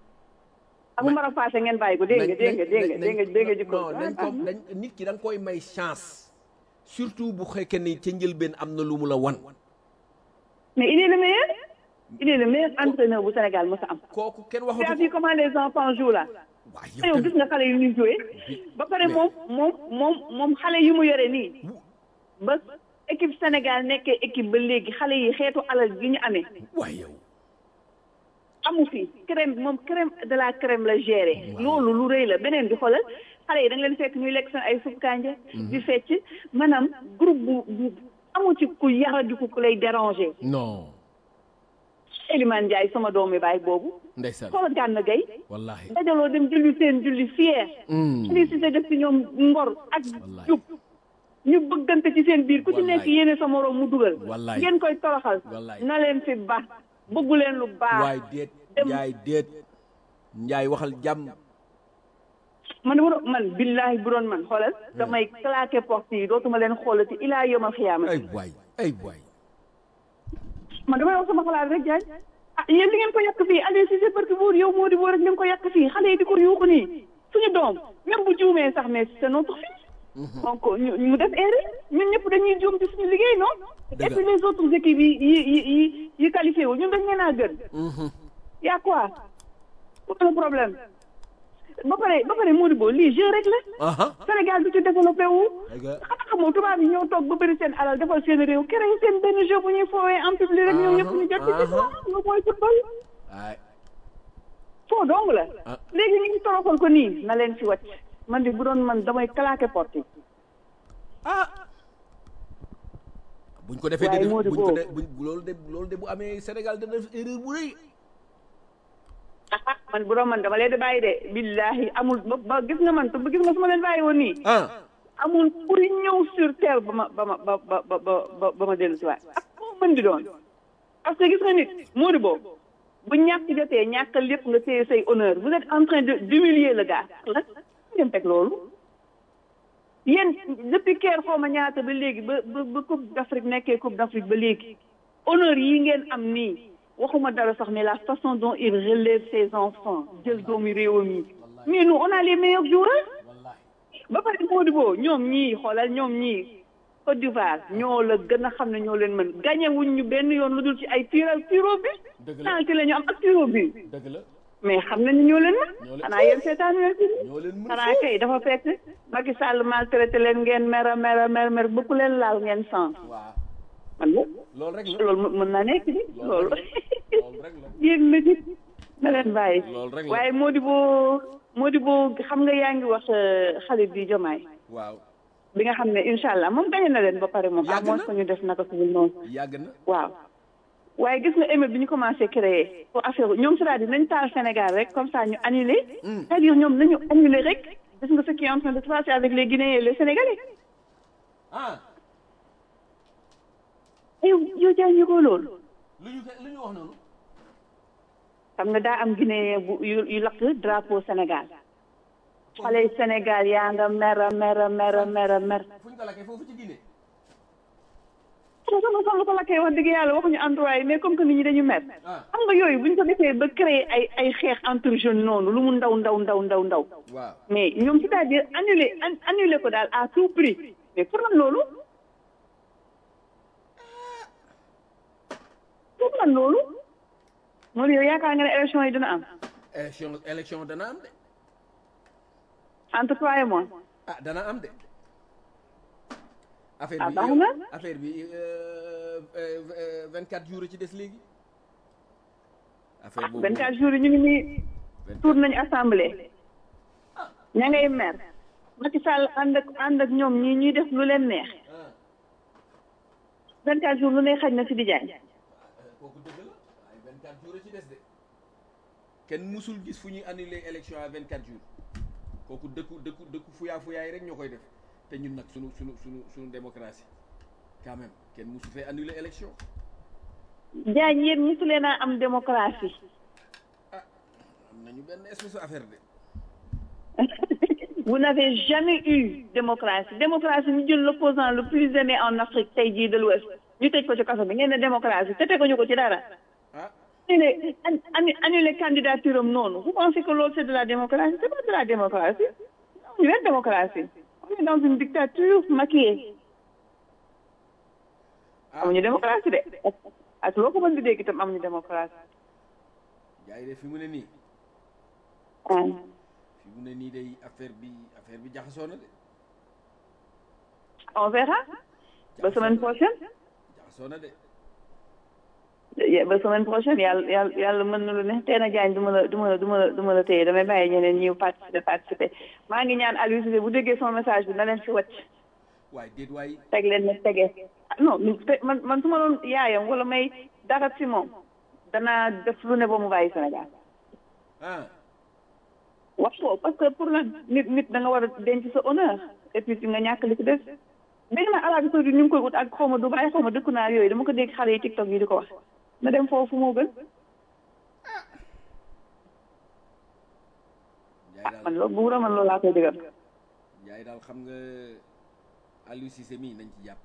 ak mara passé ngeen bàyyi ko dégg nga dégg nga dégg nga dégg nga dégg nga jikko non nañ ko dañ nit ki da nga koy may chance surtout bu fekkee ni ca njëlbeen am na lu mu la wan mais il est le meilleur il est le meilleur entraîneur bu Sénégal mos a am kooku kenn tu as waxatu vu comment les enfants jouent là waaw te yow gis nga xale yu ñuy joué ba pare moom moom moom moom xale yu mu yore nii ba équipe Sénégal nekkee équipe ba léegi xale yi xeetu alal gi ñu amee waay yow amu fi crème moom crème de la crème la géré loolu lu rëy la beneen bi xoolal xale yi da nga leen fekk ñuy lekk seen ay supp kànja di fecc maanaam groupe bu bu amu ci ku yaradiku ku lay déranger non Elimane Ndiaye sama doomi baay boobu ndeysaan xoolal Gana Gueye wallahi dajaloo dem julli seen julli fier li si sa def ci ñoom ngor ak Wallahi. jub ñu bëggante ci seen biir ku ci nekk Wallahi. yéene sa moroom mu dugal Wallahi. ngeen koy toroxal Wallahi. na leen fi baax bëggu leen lu baax waay déet njaay déet njaay waxal jàmm man bu doon man billahi bu doon man xoolal damay claqué porte yi dootuma leen xoolati ilaa yoma xiyaama ay waay ay waay man damay wax sama xalaat rek jaaj ah yéen li ngeen ko yàq fii Aliou Cissé barki buur yow moo di boo rek ngeen ko yàq fii xale yi di ko yuuxu nii suñu doom même bu juumee sax mais c'est notre fils donc ñu mu def erreur ñun ñëpp dañuy juum ci suñu liggéey non et puis les autres équipes yi yi yi yi yi qualifié wu ñun dañ leen a gën y'a quoi pour le problème ba pare ba pare moo di boo lii jeu rek la aha Sénégal du ci développé wu Dëgg la. xanaa xamoo tubaab yi ñoo toog ba bëri seen alal defal seen réew créé seen benn jeu bu ñuy foowee en public rek ñoom ñëpp ñu jot ci aha. lu mooy football ay foo dong la Ah. léegi ñu ngi toroxal ko nii na leen ci wàcc man de bu doon man damay claqué porte yi ah buñ ko defee Waaye de moo di buñ ko boobu. de buñ loolu de loolu de bu amee Sénégal dana def erreur bu rëy ah man bu doon man dama leen di bàyyi de billahi amul ba ba gis nga man ba gis nga su ma leen bàyyi woon nii ah amul kuy ñëw sur terre ba ma ba ma ba ba ba ba ba ma dellu si waat ak moo mën di doon parce que gis nga nit moo di boobu bu ñàkk jotee ñàkk lépp nga téye say honneur vous êtes en train de d'humilier le gars la ngeen teg loolu yéen depuis keer xaw ma ñaata ba léegi ba ba ba coupe d'Afrique nekkee coupe d'Afrique ba léegi honneur yi ngeen am nii waxuma dara sax mais la façon dont il relève ses enfants jël doomi réewam yi mais nous on a les meilleurs joueurs ba pare Modibo ñoom ñii xoolal ñoom ñii Côte d'Ivoire ñoo la gën a xam ne ñoo leen mën gagné wuñ ñu benn yoon lu dul ci ay tiro tiro bi Dëgg la. penalty la ñu am ak tiro bi dëgg la mais xam nañ ne ñoo leen Ñoo mën leen- xanaa yéen seetaan leen ci ñoo leen mën xanaa kay dafa fekk Macky Sall maltraité leen ngeen mer a mer a mer mer ba ku leen laal ngeen sens waaw man la loolu rek la loolu mën- mën naa nekk di loolu loolu rek la yéeg na ci na leen bàyyi Loolu rek la. waaye Modibo Modibo xam nga yaa ngi wax euh, xale bi Jomaay waaw bi nga xam ne incha allah moom gañe na leen ba pare moom Yàgg amoon na. ko ñu def naka suñu noonu yàgg na waaw waaye gis nga émeute bi ñu commencé créer pour affaire ñoom c'est-à-dire nañ taal Sénégal rek comme ça ñu annulé c'est-à-dire ñoom nañu annulé rek gis nga ce qui est en train de se passer avec les Guinéens et les Sénégalais ah yow yow jaay ñu ko loolu lu ñu lu ñu wax noonu xam nga daa am Guinéen bu yu yu lakk drapeau Sénégal xale Sénégal yaa nga mer a mer a mer a mer a mer fu ñu ko lakkee foofu ci Guinée sama sama sama ko lakkee wax dëgg yàlla waxuñu endroit yi mais comme que nit ñi dañu mer ah xam nga yooyu bu ñu ko defee ba créer ay ay xeex entre jeunes noonu lu mu ndaw ndaw ndaw ndaw ndaw waaw mais ñoom c'est-à-dire annuler an- annuler ko daal à tout prix mais pour lan loolu pour lan loolu moom yow yaakaar nga ne élection yi dina am élection élection dana am de entre toi et moi ah dana am de affaire Ah, bi baax na. affaire bi vingt quatre jours ci des léegi affaire boobu 24 jours yi ñu ngi nii tour nañu assemblée ña ngay mer Macky Sall ànd ak ànd ak ñoom ñii ñuy def lu leen neex 24 jours lu ne xaj na si di jaay kooku dëgg la waaye 24 jours a ci des de kenn musul gis fu ñuy annuler élection à 24 jours kooku dëkku dëkku dëkku fuyaa fuyaay rek ñoo koy def te ñun nag sunu sunu sunu sunu démocratie quand même kenn musu fee annuler élection jaay yéen mosu leen a am démocratie am nañu benn espèce affaire de vous n'avez jamais eu démocratie démocratie ñu jël l'opposant le plus aimé en Afrique tey jii de l'Ouest ñu tëj ko ci kaso bi ngeen ne démocratie te teguñu ko ci dara ah annulé annu- annulé candidature am noonu vous pensez que loolu c'est de la démocratie c'est pas de la démocratie amuñu benn démocratie on est dans une dictature maquillée amuñu démocratie de ak loo ko mën di dégg itam amuñu démocratie gars yi de fi mu ne nii ah fi mu ne nii day affaire bi affaire bi jaxasoo na de on verra ba semaine prochaine jaxasoo na de ba semaine prochaine yàlla yàlla yàlla mën na lu ne tey na jaañ du ma la du ma la du ma la du ma la téye damay bàyyi ñeneen ñëw participer participer maa ngi ñaan Aliou Cissé bu déggee son message bi na leen si wàcc waaye déet waay teg leen ne tege ah non ñu te man man su ma doon yaayam wala may dara si moom danaa def lu ne ba mu bàyyi Sénégal ah wax ko parce que pour lan nit nit da nga war a denc sa honneur et puis nga ñàkk li ci des dégg naa Arabie Saoudite ñu ngi koy ut ak xaw ma Dubaï xaw ma dëkku naar yooyu dama ko dégg xale yi TikTok yi di ko wax na dem foofu moo gën Njaay daal man loolu bu wura man loolu laa koy dëggal Njaay daal xam nga Aliou Cissé mii nañ ci jàpp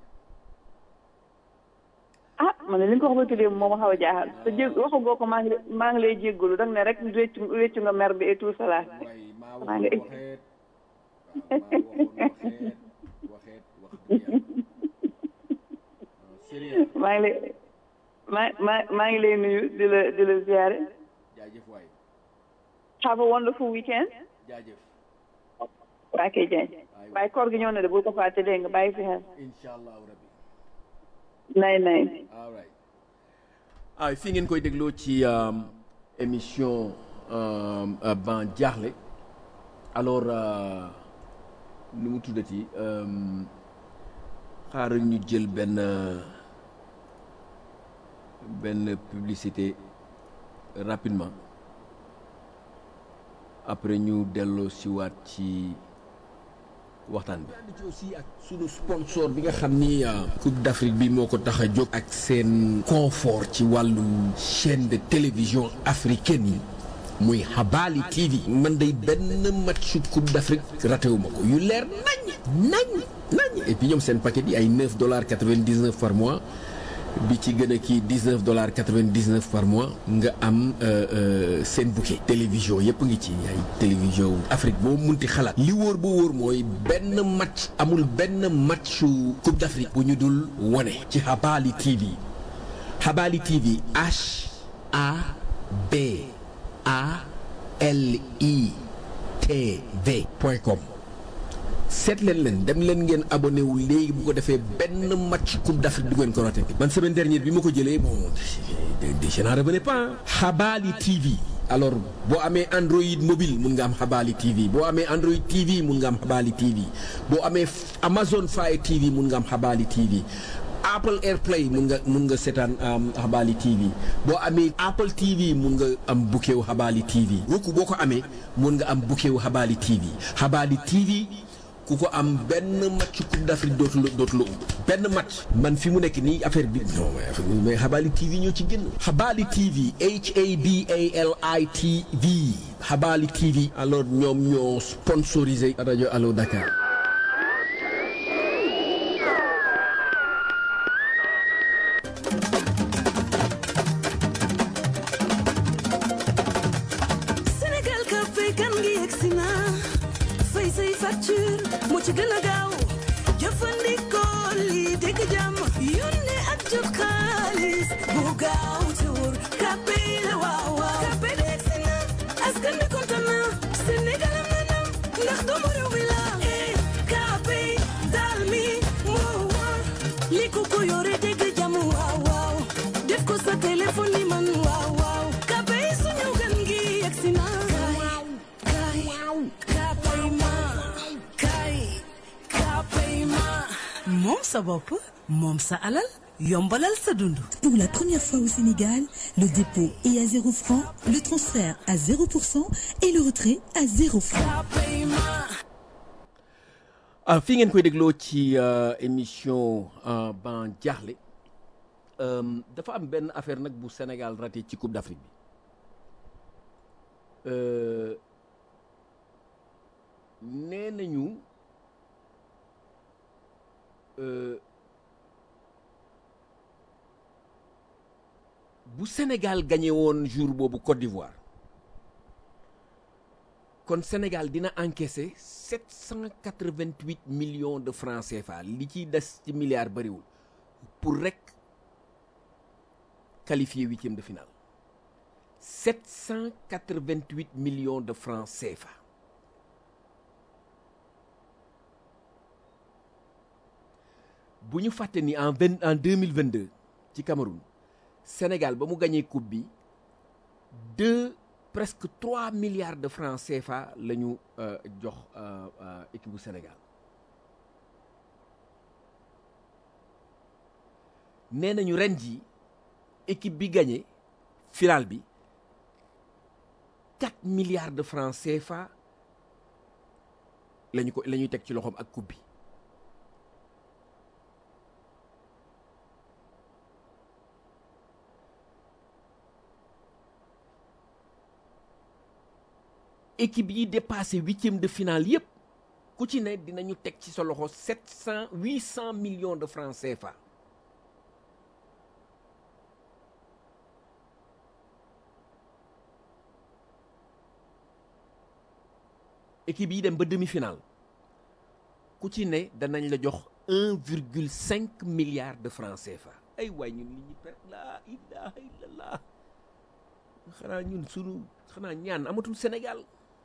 ah man ne li nga ko wax ba tuddee moom ma xaw a jaaxal te jég waxu goo ko maa ngi maa ngi lay jéggalu da nga ne rek réccu réccu nga mer bi et tout cela waaye maa maa waxoon ngi waxeet waaw maa waxoon waxeet waxeet wax dëgg yàlla non sérieux maa ngi lay maa maa maa ngi lay nuyu di la di la ziare jaajëf waay have a wonderful weekend jaajëf waa kay Dieng waaye koor gi ñëw na de bul ko fàtte dégg nga bàyyi fi xel incha allahu rabbi nay nay all right ah fii ngeen koy dégloo ci um, émission um, uh, ban jaaxle alors uh, nu mu tuddati um, xaaral ñu jël benn benn publicité rapidement après ñu delloo siwaat ci waxtaan bi. ànd ci aussi ak sunu sponsor bi nga xam ni Coupe d'Afrique bi moo ko tax a jóg. ak seen confort ci wàllu chaîne de télévision africaine yi muy Habali TV. man day benn match Coupe d'Afrique raté wu ma ko yu leer nañ nañ nañ et puis ñoom seen paquet yi ay 9 dollars 99 par mois. bi ci gën a kii 19 dollars 99 par mois nga am seen bouquet télévision yëpp ngi ci ay télévision Afrique boo munti xalaat li wóor bu wóor mooy benn match amul benn matchu Coupe d'Afrique bu ñu dul wone ci Habali TV Habali TV H A B A L I T V point com seet leen leen dem leen ngeen abonné wu léegi bu ko defee benn match coupe d'Afrique du ngeen ko raté man semaine dernière bi ma ko jëlee bon je n'en revenais pas Habali TV alors boo amee Android mobile mun nga am Habali TV boo amee Android TV mun nga am Habali TV boo amee Amazon Fire TV mun nga am Habali TV Apple AirPlay mun nga mun nga seetaan Habali TV boo amee Apple TV mun nga am bouquet wu Habali TV Roku boo ko amee mun nga am bouquet wu Habali TV Habali TV ku ko am benn match coupe d'Afrique dootu la dootu la benn match man fi mu nekk nii affaire bi non mais Habali TV ñoo ci génn Habali TV H A B A L I T V Habali TV alors ñoom ñoo sponsorisé rajo Allo Dakar Sénégal ka fay kan ngi yegsi na fay say facture moo ci gën a gaaw jëfandikoo lii dégg jàmm yónnee ak jot xaalis bu gaaw te wóor kàppe la waaw waaw kàppe de yegsi na askan bi kontaan na Sénégal am na ndam ndax doomu réew mi la eh kàppe daal mi moo wóor li ko ko yore dégg jàmm waaw waaw def ko sa téléphone ni man waaw waaw kàppe sa bopp moom sa alal yombalal sa dund Pour la première fois au Sénégal, le dépôt est à 0 francs, le transfert à 0% et le retrait à 0 francs. ah fii ngeen koy dégloo ci euh, émission euh, ban jaaxle euh, dafa am benn affaire nag bu Sénégal raté ci Coupe d'Afrique bi Euh, nee nañu euh, bu Sénégal gagné woon jour boobu Côte d'Ivoire kon Sénégal dina encaisser 788 millions de francs CFA li ciy des ci milliards bariwul pour rek qualifier huitième de finale 788 millions de francs CFA bu ñu fàtte ni en vingt en 2022 ci Cameroun Sénégal ba mu gagné coupe bi deux presque trois milliards de francs CFA la ñu euh, jox euh, euh, équipe bu Sénégal nee nañu ren ji équipe bi gagné finale bi quatre milliards de francs CFA lañu ko la ñuy teg ci loxoom ak coupe bi équipe yi dépassé huitième de finale yépp ku ci ne dinañu teg ci sa loxo sept cent huit cent millions de francs CFA équipe yi dem ba demi-finale ku ci ne danañ la jox un virgule cinq milliard de francs CFA ay waay ñun li ñu perte laa ilaha illallah xanaa ñun sunu xanaa ñaan amatul Sénégal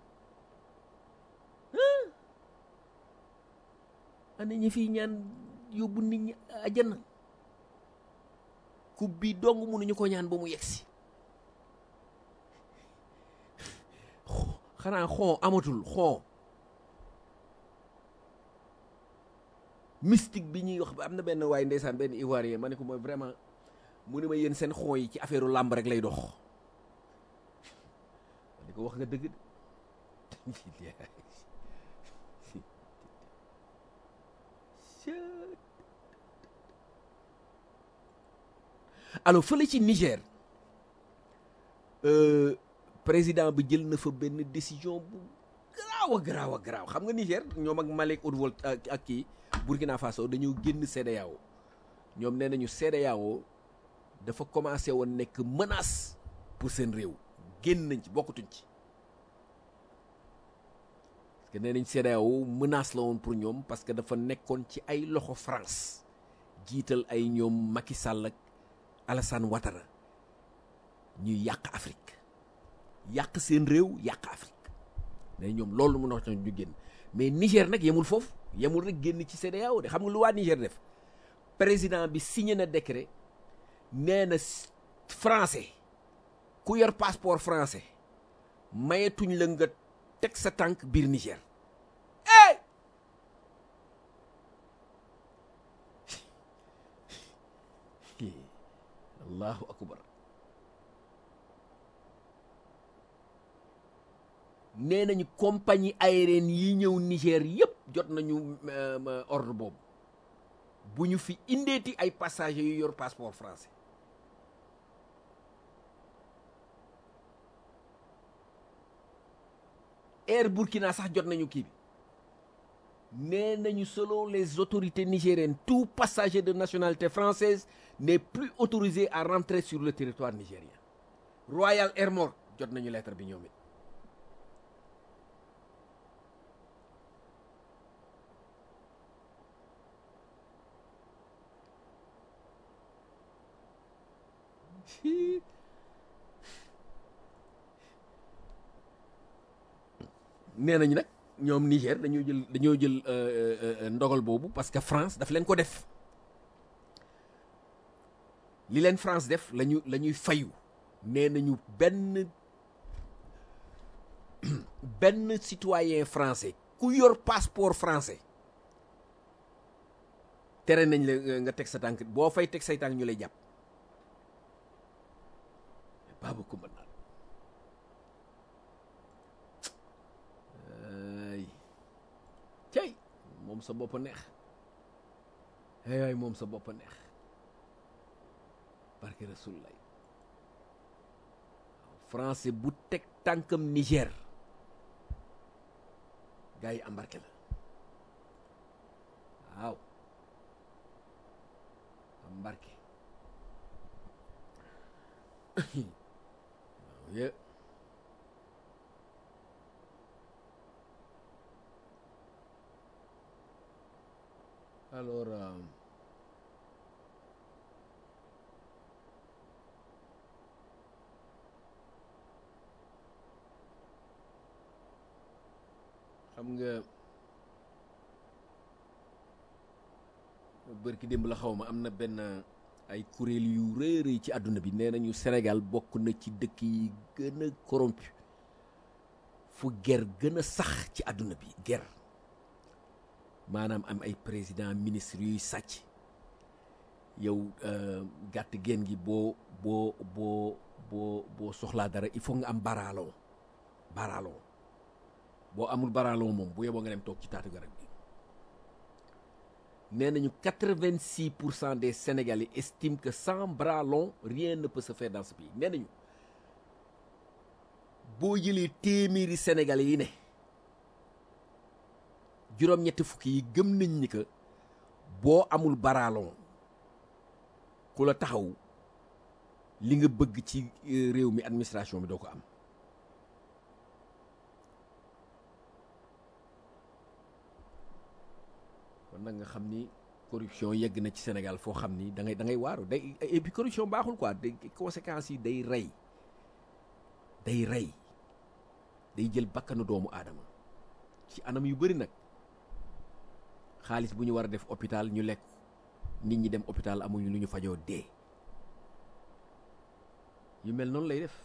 ana ñi fiy ñaan yóbbu nit ñi àjjana coupe bi dong mënuñu ko ñaan ba mu yegsi xanaa xoo amatul xoo mystique bi ñuy wax am na benn waaye ndeysaan benn ivoirien ma ne ko mooy vraiment mu ne ma yéen seen xoo yi ci affaire làmb rek lay dox ma ne ko wax nga dëgg de alors fële ci Niger euh, président bi jël na fa benn décision bu garaaw a garaaw a garaaw xam nga Niger ñoom ak Mali ak Haute-Volta ak ak kii Burkina Faso dañoo génn CEDEAO ñoom nee nañu CEDEAO dafa commencé woon nekk menace pour seen réew génn nañ ci bokkatuñ ci parce que nee nañ CEDEAO menace la woon pour ñoom parce que dafa nekkoon ci ay loxo France jiital ay ñoom Macky Sall ak Alassane Ouattara ñuy yàq Afrique yàq seen réew yàq Afrique mais ñoom loolu mun na wax ñu génn mais Niger nag yemul foofu yemul rek génn ci CEDEAO de xam nga lu waa Niger def président bi signé na décret nee na français ku yor passeport français mayetuñ la nga teg sa tànk biir Niger eh allahu akbar nee nañu compagnie aérienne yi ñëw Niger yépp jot nañu ordre boobu bu ñu fi indeeti ay passagers yu yor passeport français Air Burkina sax jot nañu kii bi nee nañu selon les autorités nigériennes tout passager de nationalité française n'est plus autorisé à rentrer sur le territoire nigérien Royal Air Maroc jot nañu lettre bi ñoom it nee nañu nag ñoom Niger dañoo jël dañoo jël ndogal boobu parce que France daf leen ko def li leen France def lañu la ñuy fayu nee nañu benn benn citoyen français ku yor passeport français tere nañ la nga- nga teg sa tànk boo fay teg say tànk ñu lay jàpp baaba kumba naan ay cey moom sa bopp a neex ay ay moom sa bopp a neex barke rasul lay français bu teg tànkam Niger gars yi embarqué la waaw embarqué waaw ye alors euh, xam nga bërki démb la xaw ma am na benn ay kuréel yu rëy rëy ci àdduna bi nee nañu Sénégal bokk na ci dëkk yi gën a corrompu fu ger gën a sax ci àdduna bi ger maanaam am ay président ministre yuy sàcc yow euh, gàtt geen gi boo boo boo boo boo soxlaa dara il faut nga am baraalon baraalon boo amul baraalon moom bu yeboo nga dem toog ci taatu garab gi nee nañu quatre-vingt-six pour cent des Sénégalais estiment que sans bras long rien ne peut se faire dans ce pays nee nañu boo jëlee téeméeri Sénégalais yi ne juróom-ñetti fukki yi gëm nañ ni que boo amul baraalon ku la taxaw li nga bëgg ci euh, réew mi administration bi doo ko am kon nag nga xam ni corruption yegg na ci Sénégal foo xam ni da ngay da ngay waaru day et puis corruption baaxul quoi day conséquences yi day rey day rey day jël bakkanu doomu aadama ci anam yu bëri nag xaalis bu ñu war a def hôpital ñu lekk nit ñi dem hôpital amuñu lu ñu fajoo dee yu mel noonu lay def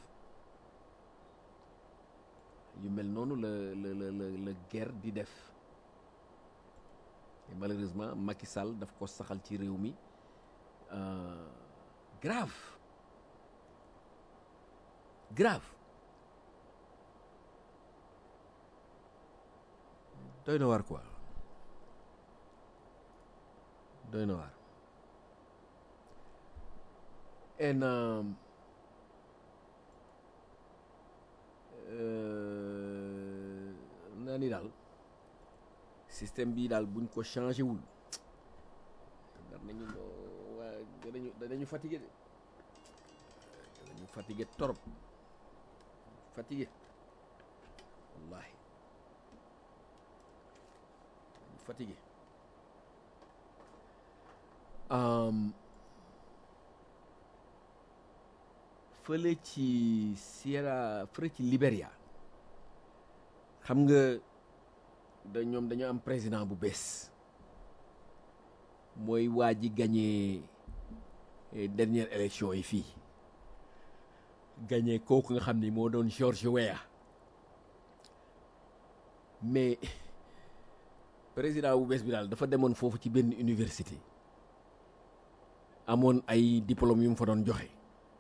yu mel noonu la la la la la guerre di def et malheureusement Macky Sall daf ko saxal ci réew mi euh, grave grave doy na waar quoi doy na waar en euh, euh, naa ni daal système bii daal buñ ko changé wul dar nañu waa danañu danañu fatigué de danañu fatigué torop fatigué wallahi danañu fatigué um, fële ci Sierra fële ci Libéria xam nga da ñoom dañoo am président bu bees mooy waa ji gagné eh, dernière élection yi fii gagné kooku nga xam ni moo doon George Weah mais président bu bees bi daal dafa demoon foofu ci benn université amoon ay diplôme yu mu fa doon joxe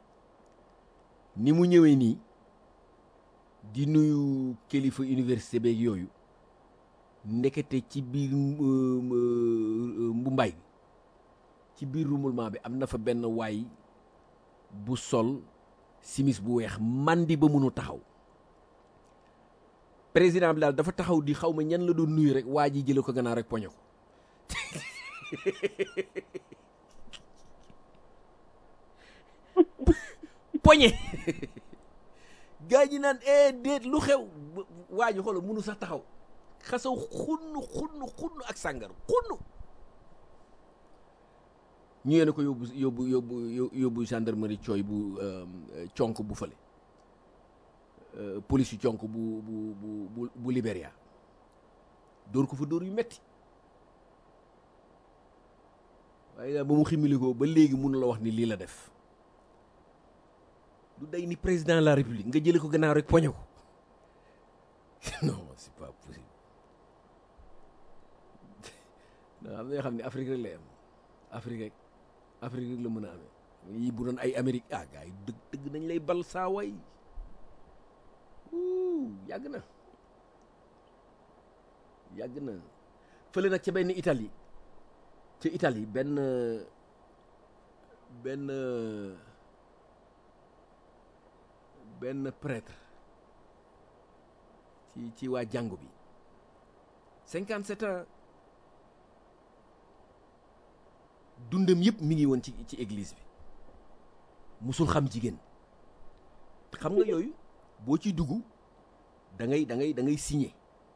ni mu ñëwee nii di nuyu kilifa université beeg yooyu ndekete ci biir mbumbaay bi ci biir remouvement bi am na fa benn waay bu sol simis bu weex mandi ba mënu taxaw président bi daal dafa taxaw di xaw ma ñan la doon nuyu rek waa ji jële ko gannaaw rek poñe ko poñe gaa ñi naan eh déet lu xew waa ji xoolal mënu sax taxaw xasaw xunn xunn xunn ak sàngar xunn ñu yéene ko yóbbu yóbbu yóbbu yóbbu gendarmerie cooy bu conk bu fële police yu conk bu bu bu bu Libéria dóor ko fa dóor yu metti waaye daal ba mu ximilikoo ba léegi mun la wax ni lii la def du day ni président de la république nga jële ko gannaaw rek poñe ko non c'est pas possible da am na yoo xam ne Afrique rek lay am Afrique rek Afrique rek la mën a amee yi bu doon ay Amérique ah gars yi dëgg dëgg nañ lay bal saa way Ouh, yàgg na yàgg na fële nag ca benn Italie ca Italie benn benn benn prêtre ci ci waa jàngu bi cinquante sept ans dundam yëpp mi ngi woon ci ci église bi musul xam jigéen xam nga yooyu boo ciy dugg da ngay da ngay da ngay signé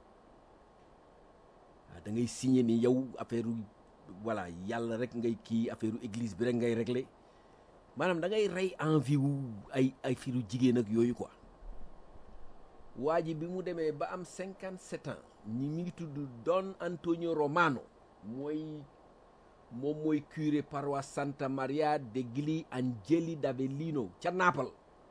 waaw da ngay signé ni yow affaire voilà yàlla rek ngay kii affaire église bi rek ngay réglé maanaam da ngay rey envie wu ay ay firu jigéen ak yooyu quoi waa ji bi mu demee ba am cinquante sept ans ñi mi ngi tudd Don Antonio Romano mooy moom mooy curé paroisse Santa Maria degli Angeli d'Avellino ca Naples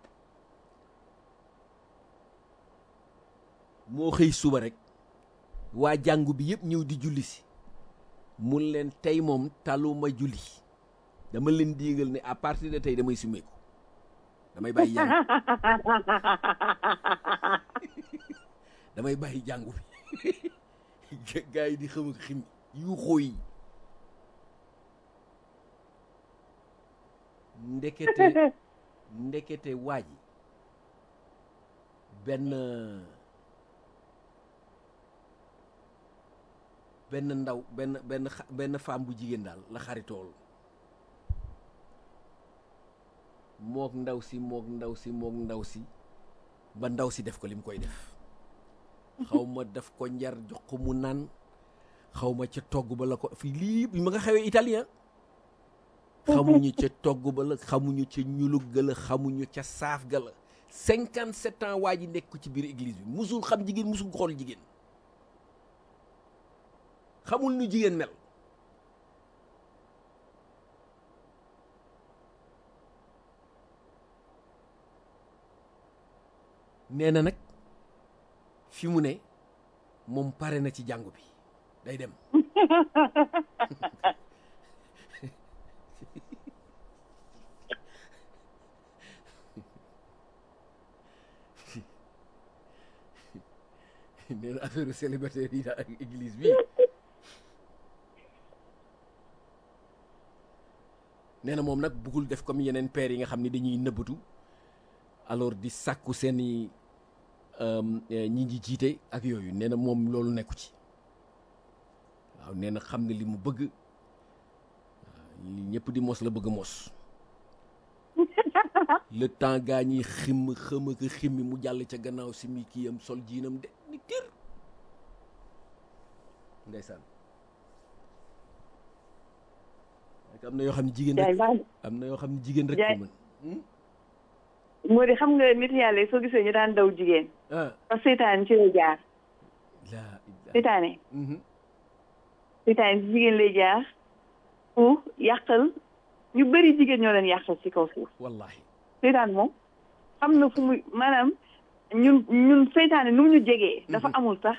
moo xëy suba rek waa jàngu bi yëpp ñëw di julli si mun leen tey moom taluma julli dama leen diigal ne à partir de tey damay sumeeku damay bàyyi jàng damay bàyyi jàngu bi gaa yi di xam ak xim yu xóoy ndekete ndekete waa ji benn benn ndaw benn benn xa- benn femme bu jigéen daal la xaritool mook ndaw si mook ndaw si mook ndaw si ba ndaw si def ko li mu koy def xaw ma def ko njar jox ko mu naan xaw ma ca togg ba la ko fii lii bi ma nga xewee italien xamuñu ca togg ba la xamuñu ca ñulug ga la xamuñu ca saaf ga la cinquante sept ans waa ji nekk ko ci biir église bi musul xam jigéen musul xool jigéen xamul nu jigéen mel nee na nag fi mu ne moom pare na ci jàngu bi day dem nee na affaire célibataire yi daal ak église bi nee na moom nag bëggul def comme yeneen pères yi nga xam ne dañuy nëbbatu alors di sàkku seeni ñi ngi jiite ak yooyu nee na moom loolu nekku ci waaw nee na xam nga li mu bëgg waaw li ñëpp di mos la bëgg mos le temps gaa ñi xim xëm ak ximmi mu jàll ca gannaaw si mi kii am sol jiinam de ni tir ndeysaan ak am na yoo xam ne jigéen jaay rek baax am na yoo xam ne jigéen rek Jaay. ko mën moo di xam nga nit yàlla yi soo gisee ñu daan daw jigéen ah parce que seytaane ci lay jaar laa ilaaha seytaane Mhm. seytaane ci jigéen lay jaar pour yàqal ñu bëri jigéen ñoo leen yàqal ci kaw suuf wallahi seytaane moom xam na fu muy maanaam ñun ñun seytaane nu mu ñu jegee dafa amul sax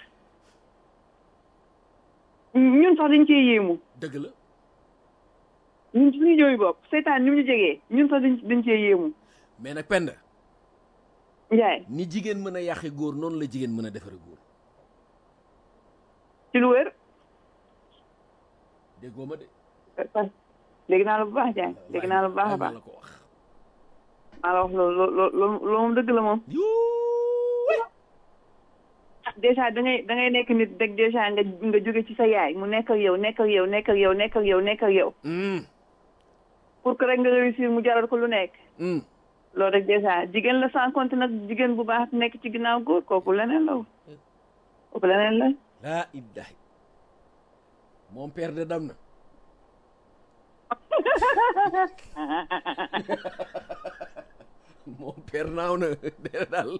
ñun sax dañ cee yéemu dëgg la ñun suñu jooyu bopp seytaane ni mu ñu jegee ñun sax dañ dañ cee yéemu mais nag penda njaay ni jigéen mën a yàqe góor noonu la jigéen mën a defare góor ci lu wér déggoo ma de dégg naa la bu baax Diagne dégg naa la bu baax a waaye baax maa la ko wax maa la wax loolu loolu loolu loolu moom dëgg la moom Yuuuy. dèjà da ngay da ngay nekk nit rek dèjà nga nga jóge ci sa yaay mu nekk ak yow nekk ak yow nekk ak yow nekk ak yow nekk ak yow Mm, pour que rek nga réussir mu jaral ko lu nekk mm. loolu rek dèjà jigéen la sans compte nag jigéen bu baax nekk ci ginnaaw góor kooku leneen la kooku leneen la laa illahi mon père de dam na mon père naaw na dee daal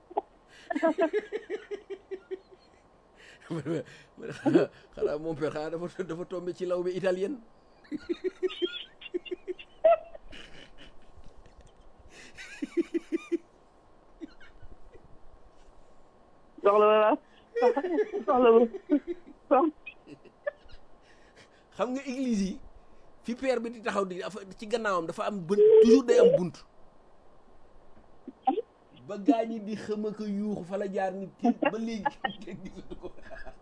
xanaa xanaa mon père xanaa dafa dafa tombé ci law bi italienne soxla wala soxla wu soxla xam nga église yi fi père bi di taxaw di dafa ci gannaawam dafa am bunt toujours day am bunt ba gaañi di xëm ak a yuuxu fa la jaar ni tiit ba léegi kenn gisatu ko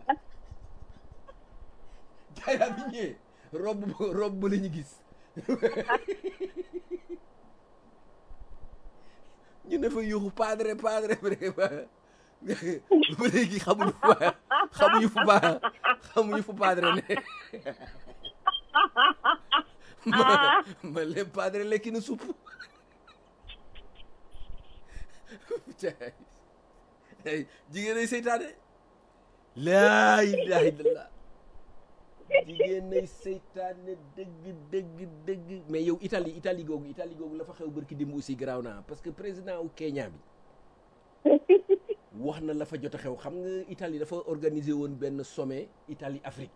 jaayraa bi ñëwee robb robb ba la ñu gis ñu ne fa yuuxu padre padre ba ba léegi xamuñu fu ba xamuñu fu ba xamuñu fu padre ne ma ma leen padre lekki na supp jigéen ay seytaane laa ilaha illallah jigéen ay seytaane dëgg dëgg dëgg mais yow Italie Italie googu Italie googu la fa xew barki démb aussi garaaw naa parce que président wu Kenya bi wax na la fa jot a xew xam nga Italie dafa organiser woon benn sommet Italie Afrique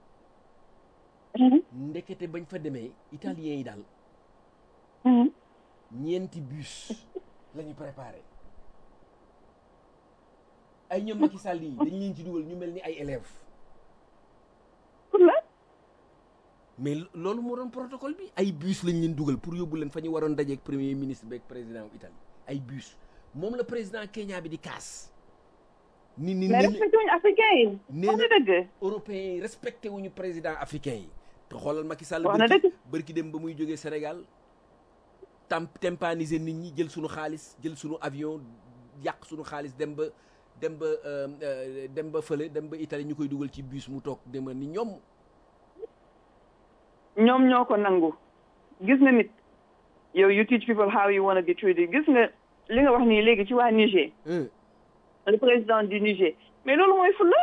ndekete bañ fa demee italiens yi daal ñeenti bus la ñu préparé ay ñoom Macky Sall yi dañ leen ci dugal ñu mel ni ay élèves pour la mais loolu moo doon protocole bi ay bus lañ leen dugal pour yóbbu leen fa ñu waroon dajeeg premier ministre beeg président wu Italie ay bus moom la président Kenya bi di kaas ni ni mais ni respecté wuñu africain yi nee wax na na dëgg européens yi respecté wuñu président africain yi te xoolal Macky Sall Wax na bërki dëgg. bërki dem ba muy jógee Sénégal tam tempaniser nit ñi jël sunu xaalis jël sunu avion yàq sunu xaalis dem ba dem ba euh, euh, dem ba fële dem ba Italie ñu koy dugal ci bus mu toog dema ni ñoom ñoom ñoo ko nangu gis nga nit yow you teach people how you wanna be treated gis nga li nga wax nii léegi ci waa Niger hein, le président du Niger mais loolu mooy fulla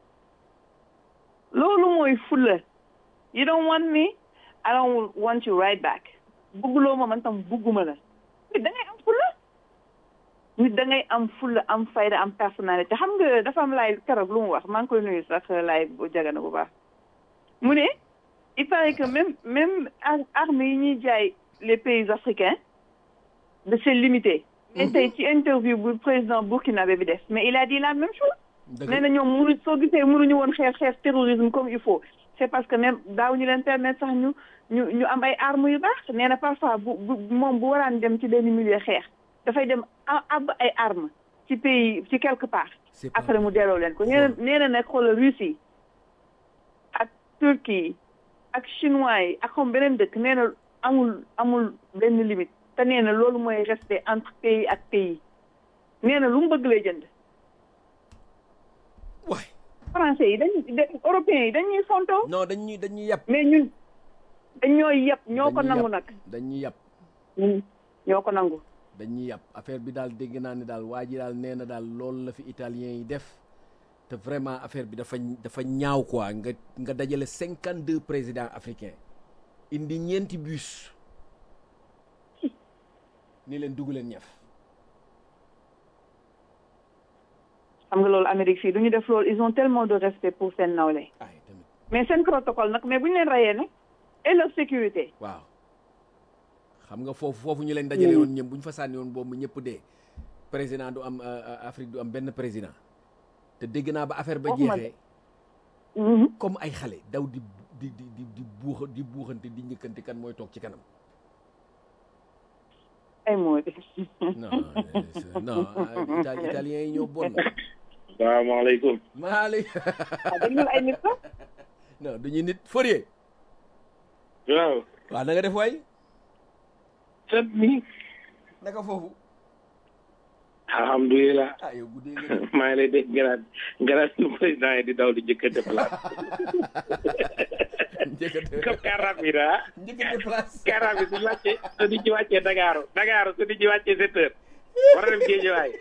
loolu mooy fulla you don't want me I don't want you right back bugguloo ma man tam bugguma la nit da ngay am fulla nit da ngay am fulla am fayda am personnalité xam nga dafa am laay keroog lu mu wax maa ngi koy nuyu sax laay bu jagana bu baax mu ne il paraît que même même ar- armes yi ñuy jaay les pays africains de c'est limité mais tey ci interview bu président burkinabé bi def mais il a dit la même chose dëgg nee na ñoom munu soo gisee mënuñu woon xeex xeex terrorisme comme il faut c'est parce que même daaw ñu leen permettre sax ñu ñu ñu am ay armes yu baax nee na parfois bu bu moom bu waraan dem ci benn milieu xeex dafay dem a- ab ay armes ci pays ci quelque part c'est pas après mu delloo leen ko nee na nee na nag xoolal Russie ak Turquie ak chinois yi ak xam beneen dëkk nee na amul amul benn limite te nee na loolu mooy rester entre pays ak pays nee na lu mu bëgg lay jënd waay français yi dañuy da- européens yi dañuy fontoo non dañuy dañuy yàpp mais ñun dañooy yëpp ñoo ko Dañuy nangu yàpp. nag dañuy yàpp ñun ñoo ko nangu dañuy yàpp affaire bi daal dégg naa ne daal waa ji daal nee na daal loolu la fi italien yi def te vraiment affaire bi dafa dafa ñaaw quoi nga nga dajale cinquante deux présidents africains indi ñeenti bus ni leen dugg leen ñaf xam nga loolu Amérique fii du ñu def loolu ils ont tellement de respect pour seen nawle ay tamit mais seen protocole nag mais bu ñu leen rayee nag et leur sécurité waaw xam nga foofu foofu ñu leen dajale woon ñëpp bu ñu fa sànni woon boobu ñëpp dee président du am euh, euh, Afrique du am benn président te dégg naa ba affaire ba Waxuma jeexee Mhm. comme ay xale daw di di di di di buuxa di buuxante di njëkkante kan mooy toog ci kanam ay moo di non euh, non euh, Itali- italiens yi ñoo bon salaamaaleykum maali ah dañu ay nit la non duñu nit Fourier waaw waaw da nga def waay sët mi naka foofu alhamdulilah ah yow guddee nga de. maa ngi lay dégg garaat garaat nu président yi di daw di jëkkante place njëkkate comme car rapide ah njëkkate place car rapide su wàccee su di ci wàccee Dakar Dakar su di ci wàccee sept heures war a dem Géejawaay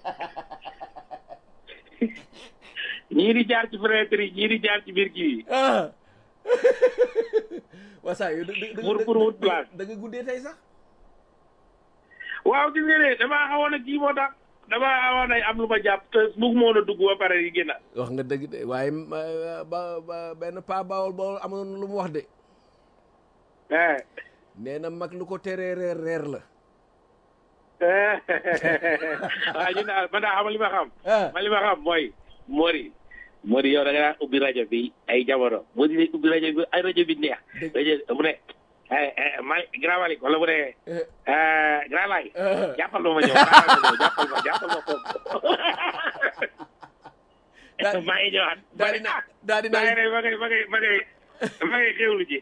ñii di jaar ci fenêtre yi ñii di jaar ci biir kii yi ah waa saa yow da da Pour- pour wut place. da nga guddee tey sax waaw gis nga ne damaa xawoon a kii moo tax damaa xawoon a am lu ma jàpp te bëgg moon a dugg ba pare yi génn wax nga dëgg de waaye ma- ba ba benn pa bawol bawol amoon lu mu wax de eh nee na mag lu ko teree reer reer la waaw ñu daal man daa xam li ma xam. ah man li ma xam mooy Mori. Mori yow da nga daan ubbi rajo bi ay jamono Mori day ubbi rajo bi ay rajo bi neex. Dëgg. rajo mu ne eh eh ma Grand Malick wala bu dee Eh, eh Grand Laye eh. jàppal ma ma ñëw xaaral ma ñëw jàppal ma jàppal ma foofu Daa- maa ngi ñëwaat daal di na daal di maa ngi na ne ma ngay ma ngay ma ngay ma ngay xewlu ji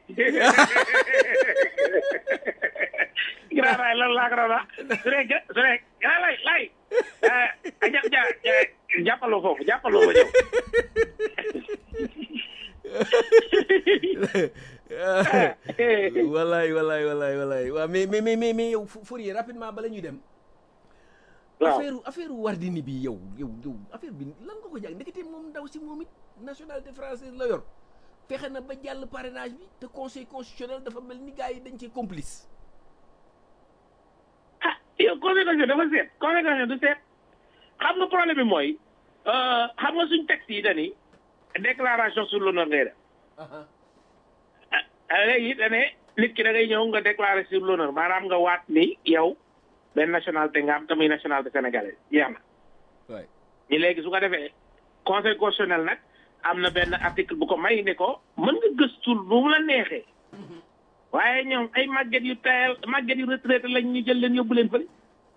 Grand Laye lan laa ko doon wax su dee gra- su dee Grand Laye Laye eh ja ja ja- jàppal ma foofu jàppal ma ma ñëw wallaay wallaay wallaay wallaay waaw mais mais mais mais mais yow Fou- Fourier rapidement bala ñuy dem waaw affaire affaire Wardini bi yow yow yow affaire bi lan nga ko jàng ndekete moom ndaw si moom it nationalité française la yor fexe na ba jàll parrainage bi te conseil constitutionnel dafa mel ni gars yi dañ cee complice ah yow conséquence dafa seet conséquence du seet xam nga problème bi mooy euh, xam nga suñ texte yi dani déclaration sur l'honneur ngay def ah ah, léegi da ne nit ki da ngay ñëw nga déclarer sur l'honneur maanaam nga waat ni yow benn nationalité nga am tamuy nationalité sénégalaise jeex na waay ñi léegi su ko defee conseil constitutionnel nag am na benn article bu ko may ne ko mën nga gëstul bu mu la neexee waaye ñoom ay màgget yu tayal màgget yu retraité lañ ñu jël leen yóbbu leen fële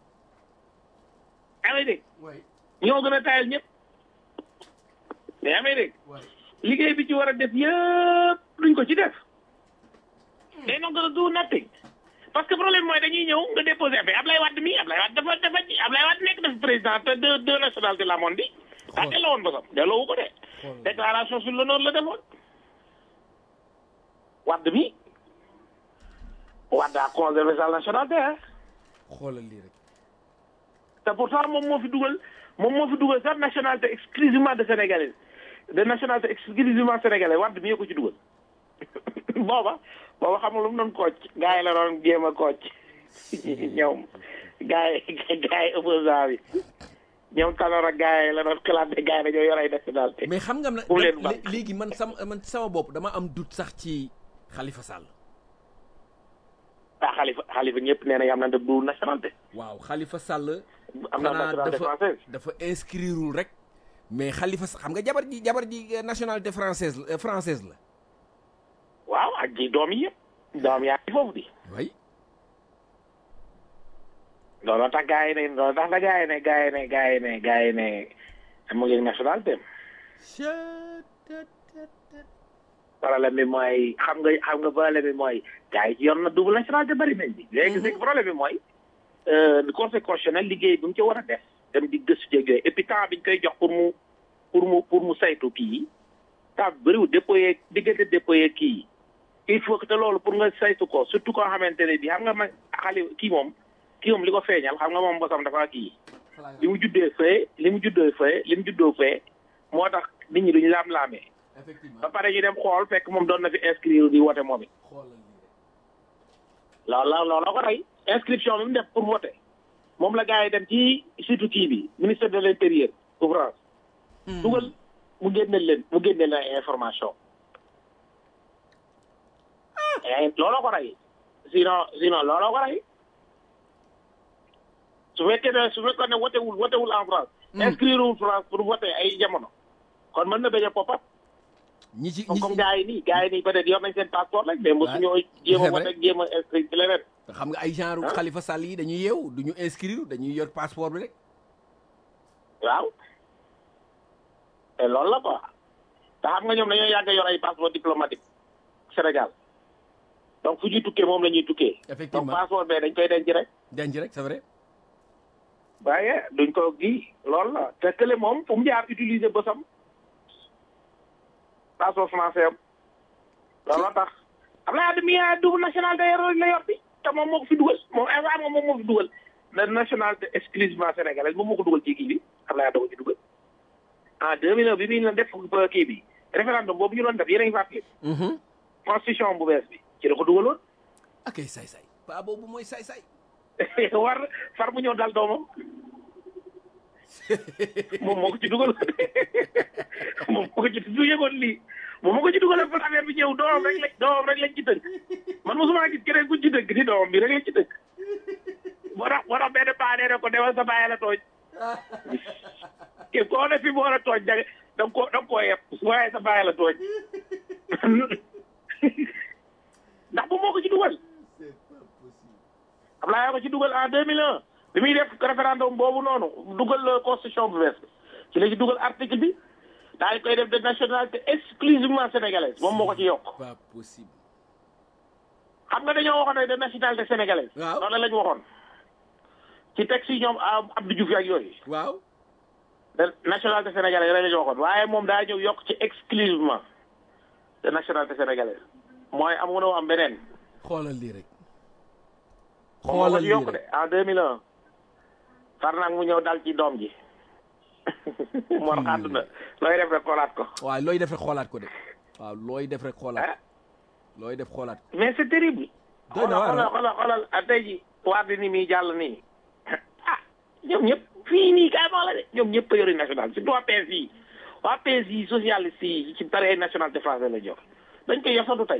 yaa ngi dégg waay ñoo gën a tayal ñëpp mais yaa ngi dégg waay liggéey bi ci war a def yëpp duñ ko ci def day not gonna do nothing parce que problème mooy dañuy ñëw nga déposé affaire Ablaye Wade mi Ablaye Wade dafa dafa Ablaye Wade nekk dafa président te deux deux nationalités la moon di daa delloo woon bosam delloo wu ko de déclaration sur l'honneur la defoon Wade mi Wade a conservé sa nationalité hein xoolal lii rek te pourtant moom moo fi dugal moom moo fi dugal sax nationalité exclusivement de sénégalaise de nationalité exclusivement sénégalaise Wade mi ko ci dugal booba booba xam nga lu mu doon kooc gars yi la doon jéem a kooc ñoom gars yi gars yi opposant bi ñoom Tanor ak gars yi la doon classé gars yi dañoo yor ay nationalité mais xam nga na Pour leen lé- battre. léegi man sama man sama bopp dama am doute sax ci Khalifa Sall ah xalifa xalifa ñëpp nee na am na du nationalité waaw Khalifa Sall am na xanaa nationalité dafa française dafa inscrireul rek mais Khalifa Sall xam nga jabar ji jabar ji euh, nationalité française la euh, française la waaw ak ji doom yi yëpp doom yaa ngi foofu di way looloo tax gars yi ne looloo tax nga gars yi ne gars yi ne gars yi ne gars yi ne mu ngi nationalité am problème bi mooy xam nga xam nga problème bi mooy gars yi ci yor na double nationalité bari nañ bi léegi c'est que problème bi mooy euh, conseil constitutionnel liggéey bi mu ci war a def dem di gëstu jéeg yooyu et puis temps bi ñu koy jox pour mu pour mu pour mu saytu kii yi temps bi bëriwul déployé diggante déployé kii yi il faut que te loolu pour nga saytu ko surtout koo xamante ne bi xam nga ma xale kii moom kii moom li ko feeñal xam nga moom bosam dafa kii li mu juddee fee li mu juddoo fee li mu juddoo fee moo tax nit ñi duñu laam-laamee effectivement ba pare ñu dem xool fekk moom doon na fi inscrire di wote moom it xoolal lii rek loolu la loolu la ko rey inscription bi mu def pour voter moom la gars yi dem ci surtout kii bi ministère de l'intérieur bu France dugal mu génneel leen mu génneel leen information eh looloo ko rey sinon sinon looloo ko rey su fekkee ne su fekkoon ne wotewul wotewul en France inscrire wul France pour voter ay jamono kon mën na bañ a pop-up ñi ci ñi comme ci comme gars yi nii gars yi nii peut-être yor nañ seen passeport rek mais mosu ñoo jéem a voter jéem a inscrire ci leneen xam nga ay genre Hein? Khalifa Sall yi dañuy yeew duñu inscrire dañuy yor passeport bi rek waaw te loolu la quoi te xam nga ñoom dañoo yàgg a yor ay passeport diplomatique Sénégal donc fu ñuy tukkee moom la ñuy tukkee donc effectivement passeport bee dañ koy denc rek denc rek c'est vrai waaye duñ ko gi loolu la te kële moom fu mu jaar utiliser bësam passeport français am loolu la tax Abdoulaye Wade mi a double nationalité la yor bi te moom moo ko fi dugal moom instant moom moo fi dugal la nationalité exclusivement sénégalaise moom moo ko dugal ci kii bi Abdoulaye Wade ko ci dugal en 2009 bi muy def kii bi référendum boobu ñu doon def yéen a ngi fàttali Mhm. constitution bu bees bi ci la ko dugaloon ak ay saay-saay paa boobu mooy saay-saay war far mu ñëw dal doomam moom moo ko ci dugal moom moo ko ci du yëgoon lii moom moo ko ci dugal pour affaire bi ñëw doomam rek lañ doomam rek lañ ci tënk man mosuma gis keneen ku ci tënk ni doomam bi rek lañ ci tënk moo tax moo tax benn paa nee na ko demal sa bàyyi la tooñ ke koo ne fi mu war a tooñ da da nga koo da nga koo yeb waaye sa bàyyi la tooñ ndax bu moo ko ci dugal Ablaye ko ci dugal en 2001 bi muy def référendum boobu noonu dugal la constitution bu bees bi ci la ci dugal article bi daal di koy def de nationalité exclusivement sénégalaise moom moo ko ci yokk pas possible xam nga dañoo waxoon ne de nationalité sénégalaise Waaw. loolu la ñu waxoon ci texte yi ñoom ah, Abdou Diouf ak yooyu waaw de nationalité sénégalaise la ñu waxoon waaye moom daa ñëw yokk ci exclusivement de nationalité sénégalaise mooy am nga am beneen xoolal lii rek moom moo ko xoolal ci lii yokk de rek en 2001 far nag mu ñëw dal ci doom ji mor àdduna looy def rek xoolaat ko waaw looy def rek xoolaat ko de waaw looy def rek xoolaat ah looy def xoolaat ko mais c'est terrible Doy na xoolal waar, xoolal xoolal xoolal ah, tey ji waar di ni muy jàll nii ah ñoom ñëpp fii nii kaay ma wax la de ñoom ñëpp a yori national surtout waa PS yi waa PS yi socialiste yi ci bari ay nationalité français la jox dañ koy yosatu tey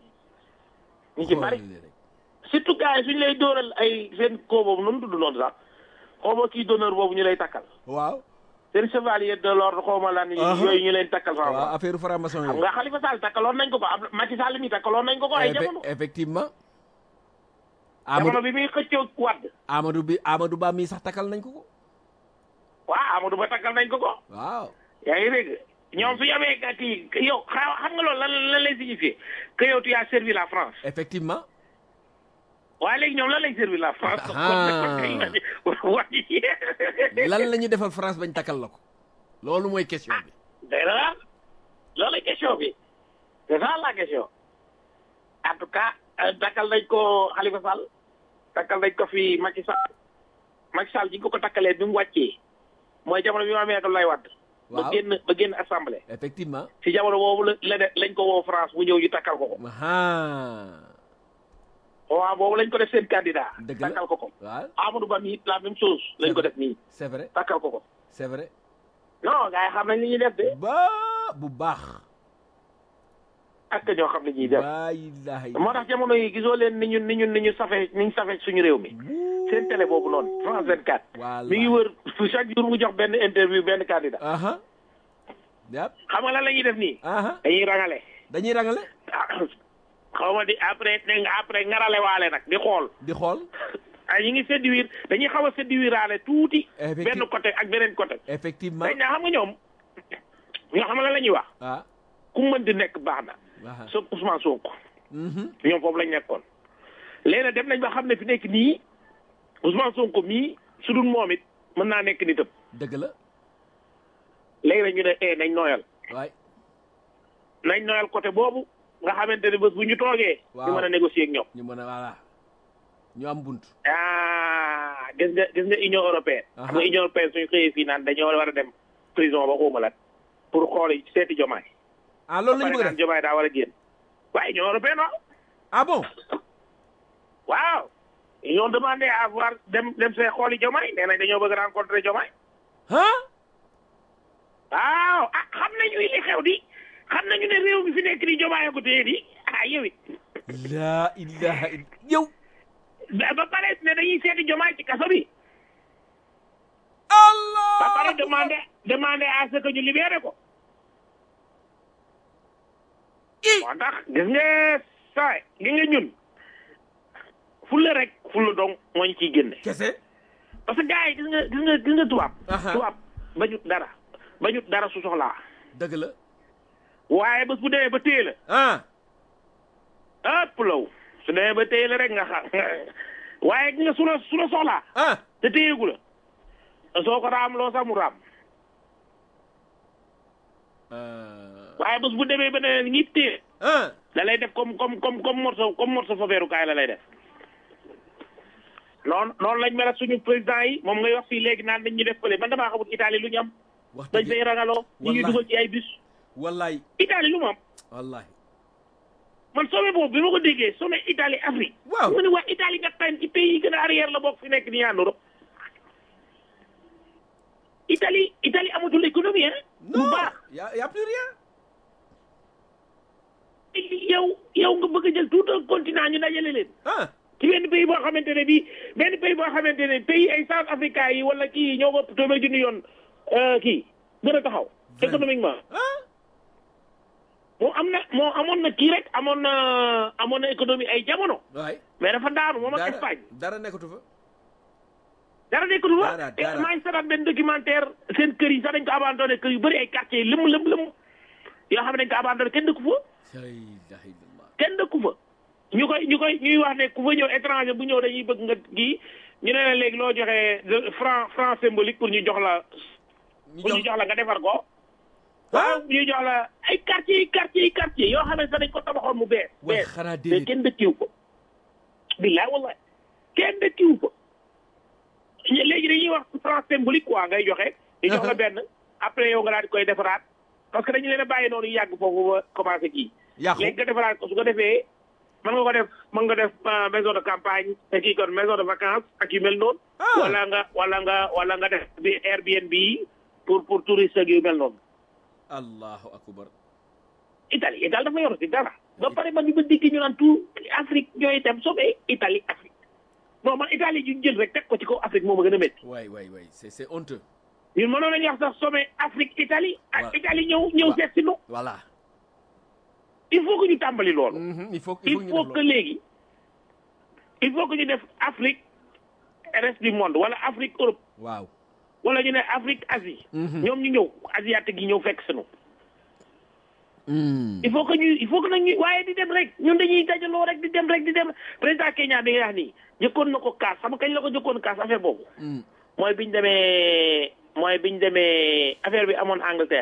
ñu ci bari xoolal lii rek surtout gars yi suñu lay dóoral ay seen koo boobu noonu tudd noonu sax xaw ma kii d'honneur boobu ñu lay takkal waaw seen chevalier de l'ordre xaw ma lan Aha. yooyu ñu leen takkal fa waaw affaire franc-maçon xam yi nga Khalifa Sall takkaloon nañ ko ko ab Macky Sall mi takkaloon nañ ko ko ay jamono effectivement jamono Amadou bi muy xëccoo wadd Amadou bi Amadou Ba mii sax takkal nañ ko ko waaw Amadou Ba takkal nañ ko ko waaw yaa ngi dégg ñoom su ñu amee ka kii yow xa- xam nga loolu lan lan lay signifier que yow tu as servi la France effectivement waaye léegi ñoom lan lay servi la France Ah. waaye lan la ñuy defal France bañ takkal la ko loolu mooy question bi day na loolu la question bi c'est ça la question en tout cas euh, takkal nañ ko Khalifa Sall takkal nañ ko fi Macky Sall Macky Sall ji nga ko ko takkalee bi mu wàccee mooy jamono bi mu amee lay wadd ba Waaw. génn ba génn assemblée effectivement si jamono boobu la la de lañ ko woo France mu ñëw ñu takkal ko ko aha waaw boobu lañ ko def seen candidat dëgg la takkal ko ko waaw Amadou Ba mi it la même chose lañ ko def nii c'est vrai takkal ko ko c'est vrai non gars yi xam nañ li ñuy def de ba bu baax ak ñoo xam li ñuy def laa ilaha moo tax jamono yi gisoo leen ni ñu ni ñu ni ñu safe ni ñu safe suñu réew mi seen télé boobu noonu France 24 Voilà. mi ngi wër chaque jour mu jox benn interview benn candidat aha yap xam nga lan la ñuy def nii aha dañuy rangale dañuy rangale xaw ma di après ne nga après ngarale waale nag di xool di xool ay ñu ngi séduire dañuy xaw a séduiraale tuuti Effective- benn côté ak beneen côté effectivement dañ naa xam nga ñoom ñoo xam la la ñuy wax ah ku mën di nekk baax na aha so Ousmane Sonko mhm ñoom foofu lañ nekkoon léegi nag dem nañ ba xam ne fi nekk nii Ousmane Sonko mii su dul moom it mën naa nekk nitam dëgg la léegi nag ñu ne eh nañ nooyal waay nañ nooyal côté boobu nga xamante ne bés bu ñu toogee. Waaw. ñu mën a négocier ak ñoom. ñu mën a voilà ñu am bunt ah gis nga gis nga Union européenne. Aha. xam nga Union européenne suñu xëyee fii naan dañoo war a dem prison ba xawma lan pour xool seeti jomaay. ah loolu la ñu ba bëgg a pare naan def jomaay daa war a génn. waaye Union européenne waaw. ah bon waaw ils ont demandé à voir dem dem see xooli jomaay nee nañ dañoo bëgg rencontrer jomaay. ah waaw ah xam nañu li xew di xam nañu ne réew mi fi nekk di jomaay ko téye di ah yow it. laa ilaha illa yow ba ba pare ne dañuy seeti jomaay ci kaso bi. allah ba pare demandé demandé à ce que ñu libéré ko. moo tax gis nga saay gis nga ñun fulla rek fulla dong moo ñu ciy génne. kese parce que gars yi gis nga gis nga gis nga tubaab. Aha. tubaab bañut dara bañut dara su soxlaa. dëgg la waaye bés bu demee ba téye la ah ëpp law su demee ba téye la rek nga xam waaye gis nga su la su la soxlaa ah te téyegu la soo ko raam loo sax mu raam waaye bés bu demee ba ne ñi téye ah da lay def comme comme comme comme morceau comme morceau fafeerukaay la lay def noonu noonu lañ mel ak suñu président yi moom ngay wax fii léegi naan dañ ñu def fële man damaa xamul Italie lu ñu am wax dañ dëgg fay rangaloo ñu ngi Wallahi. dugal ci ay bus wallahi Italie lu mu am wallahi man sommet boobu bi ma ko déggee sommet Italie Afrique Waaw. mu ne waa Italie nga tànn ci pays yi gën a arrière la bokk fi nekk nii en Europe Italie Italie amatul économie hein bu non baax y a y a plus rien yow yow nga bëgg a jël tout un continent ñu dajale leen ah ci benn pays boo xamante ne bii benn pays boo xamante ne pays ay South Africa yi wala kii ñoo ko téeméer junni yoon euh, kii gën a taxaw économiquement ah moom am na moo amoon na kii rek amoon na amoon na économie ay jamono waay mais dafa daanu moom ak dara Espagne dara nekkatu fa dara nekkatu fa Dara, te dara. maa ngi seetaan benn documentaire seen kër yi sax dañ ko abandonné kër yu bëri ay quartier yi lëm lëm lëm yoo xam ne dañ ko abandonné kenn dëkku fa la ilaha illallah kenn dëkku fa ñu koy ñu koy ñuy wax ne ku fa ñëw étranger bu ñëw dañuy bëgg nga kii ñu ne la léegi loo joxee de- franc franc symbolique pour ñu jox la ñu pour ñu jox jox la nga defar ko waaw ñu jox la ay quartier yi quartier yi quartier yoo xam ne sax dañ ko tabaxoon mu bees waay bees xanaa mais déedéet kenn dëkkiwu ko billaay wallaay kenn dëkkiwu ko ñu- léegi dañuy wax franc symbolique quoi ngay joxe ñu jox la benn après yow nga daal di koy defaraat parce que dañu leen a bàyyi noonu yàgg foofu ba commencé kii yàqu léegi nga defaraat ko su ko defee mën nga ko def mën nga def euh, maison de campagne te kii kon maison de vacances ak yu mel noonu Ah. wala nga wala nga wala nga def bi Airbnb yi pour pour touriste ak yu mel noonu allahu akbar Italie Italie dafa yor si dara ba pare man ñu ba dikki ñu naan tout Afrique ñooy dem sauver Italie Afrique non man Italie ñu jël rek teg ko ci kaw Afrique moo ma gën a métti waay waay waay c'est c'est honteux ñun mënoon nañu wax sax sauver Afrique Italie ak Waaw. Italie ñëw ñëw Waaw. seet si nu voilà il faut que ñu tàmbali loolu Mhm, il faut il il faut ñu faut def que loolu léegi il faut que ñu def Afrique reste du monde wala Afrique Europe waaw wala ñu ne Afrique Asie Mhm. ñoom ñu ñëw asiatique yi ñëw fekk sunu Mm. il faut que ñu il faut que nag ñu waaye di dem rek ñun dañuy dajaloo rek di dem rek di dem président Kenya bi nga wax nii jëkkoon na ko kaas xam nga kañ la ko jëkkoon kaas affaire boobu Mm. mooy biñ demee mooy biñ demee affaire bi amoon Angleterre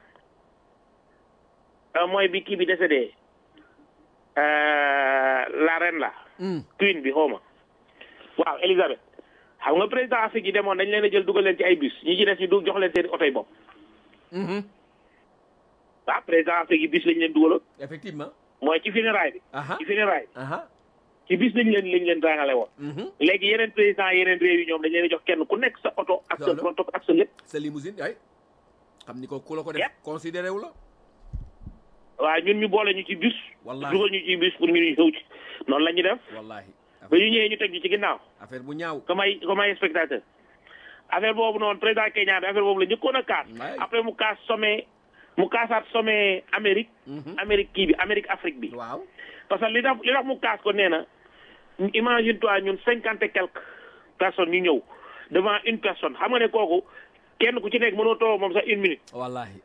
Euh, mooy bi kii bi décédé euh, la reine la Mm. queen bi xaw ma waaw Elisabeth xam nga président Afrique yi demoon dañ leen a jël dugal leen ci ay bus ñi ci des ñu du jox leen seen oto yi bopp Mhm. waaw président Afrique yi bus lañ leen dugaloon effectivement mooy ci funérailles bi aha ci funérailles aha ci bis lañ leen lañ leen rangale woon Mhm. léegi yeneen président yeneen réew yi ñoom dañ leen a jox kenn ku nekk sa oto ak sa Loolu. protocole ak sa lépp sa limousine ay xam ni ko ku la ko def Yep. considéré wu la waaw ñun ñu boole ñu ci bus Wallahi. dugal ñu ci bus pour ñu ñu ñëw ci noonu la ñuy def wallahi ba ñu ñëwee ñu teg ñu ci ginnaaw affaire bu ñaaw comme ay comme ay spectateur affaire boobu noonu président Kenya bi affaire boobu la njëkkoon a kaas Ouais. après mu kaas sommet mu kaasaat sommet Amérique Mhm. Amérique kii bi Amérique Afrique bi waaw parce que li tax li tax mu kaas ko nee na imagine toi ñun cinquante et quelques personnes ñu ñëw devant une personne xam nga ne kooku kenn ku ci nekk mënoo toog moom sax une minute wallahi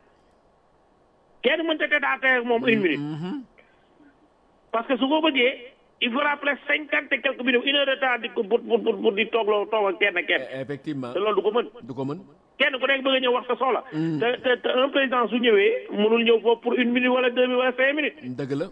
kenn mënta te daa teg moom une minute Mhm. parce que su ko bëggee il faudra presque cinquante et quelques minutes une heure de temps di ko pour pour pour pour di toogloo toog ak kenn kenn Eh, effectivement te loolu du ko mën du ko mën kenn ku nekk bëgg a ñëw wax sa soxla te te te un président su ñëwee mënul ñëw foofu pour une minute wala deux minutes wala cinq minutes dëgg la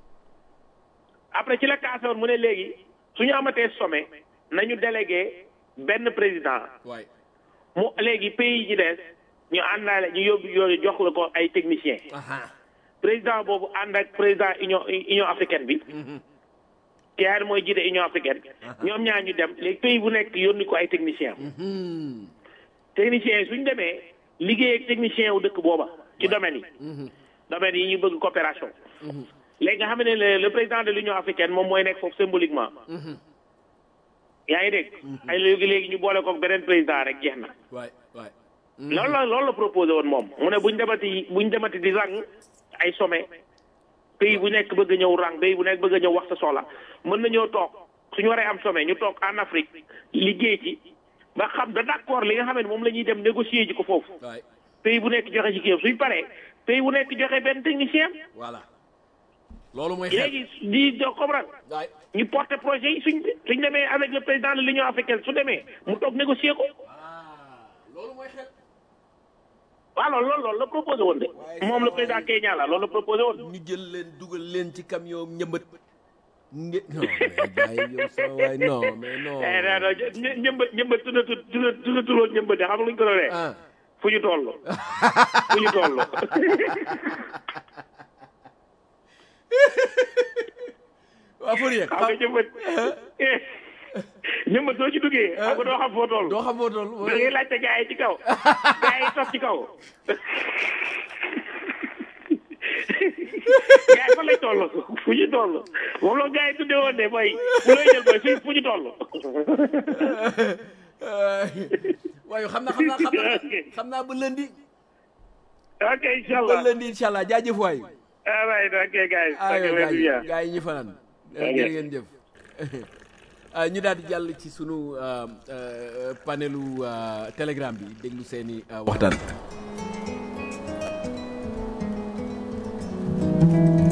après ci la kaasoon mu ne léegi su ñu amatee sommet nañu délégué benn président waay mu léegi pays yi ci des ñu àndaale ñu yóbbu yooyu jox la ko ay techniciens aha président boobu ànd ak président union union africaine bi ki yaar mooy jiite union africaine ñoom ñaar ñu dem léegi pays bu nekk yónni ko ay techniciens Mhm. techniciens yi suñ demee liggéey ak technicien wu dëkk booba ci domaine yi domaine yi ñu bëgg coopération léegi nga xam ne le le président de l'union africaine moom mooy nekk foofu symboliquement yaa ngi dégg ay léegi léegi ñu boole ko beneen président rek jeex na waay waay loolu la loolu la proposé woon moom mu ne buñ demati buñ demati di rang ay sommet pays bu nekk bëgg a ñëw rang pays bu nekk bëgg a ñëw wax sa soxla mën nañoo toog suñu waree am sommet ñu toog en Afrique liggéey ci ba xam da d'accord li nga xam ne moom la ñuy dem négocier ji ko foofu waay pays bu nekk joxe ci kii suñ paree pays bu nekk joxe benn technicien voilà loolu mooy xel léegi di do comprendre waay ñu porter projet yi suñ suñ demee avec le président de l'Union africaine su demee mu toog négocier ko ah loolu mooy xel waaw loolu loolu loolu la proposé woon de moom le président Kenya la loolu la proposé woon ñu jël leen dugal leen ci camion ñëmbat nge non mais gars yi yow sama waay non mais non eh non non ñë- ñëmbat ñëmbat tuddatu tudd tuddatuloo ñëmbat de xam nga lu ñu ko doonee ah fu ñu toll fu ñu toll waa Fourier xam nga ñëmbat eh ñëmbat soo ci duggee xam nga doo xam foo toll doo xam foo toll da ngay laajte gars yi ci kaw gars yi toog ci kaw gars yi fan lay toll fu ñu toll moom la gars yi tuddee woon de mooy bu lay jël mooy fu fu ñu toll waaye xam naa xam naa xam naa xam naa ba lundi ok incha ba allah lundi incha allah jaajëf waay ah right ok guys ah ok yow very bien gaa yi ñu fanaan Ok. jërë ngeen jëf ah ñu daal di jàll ci sunu ah, ah, panelu ah, telegram bi déglu seeni ah, waxtaan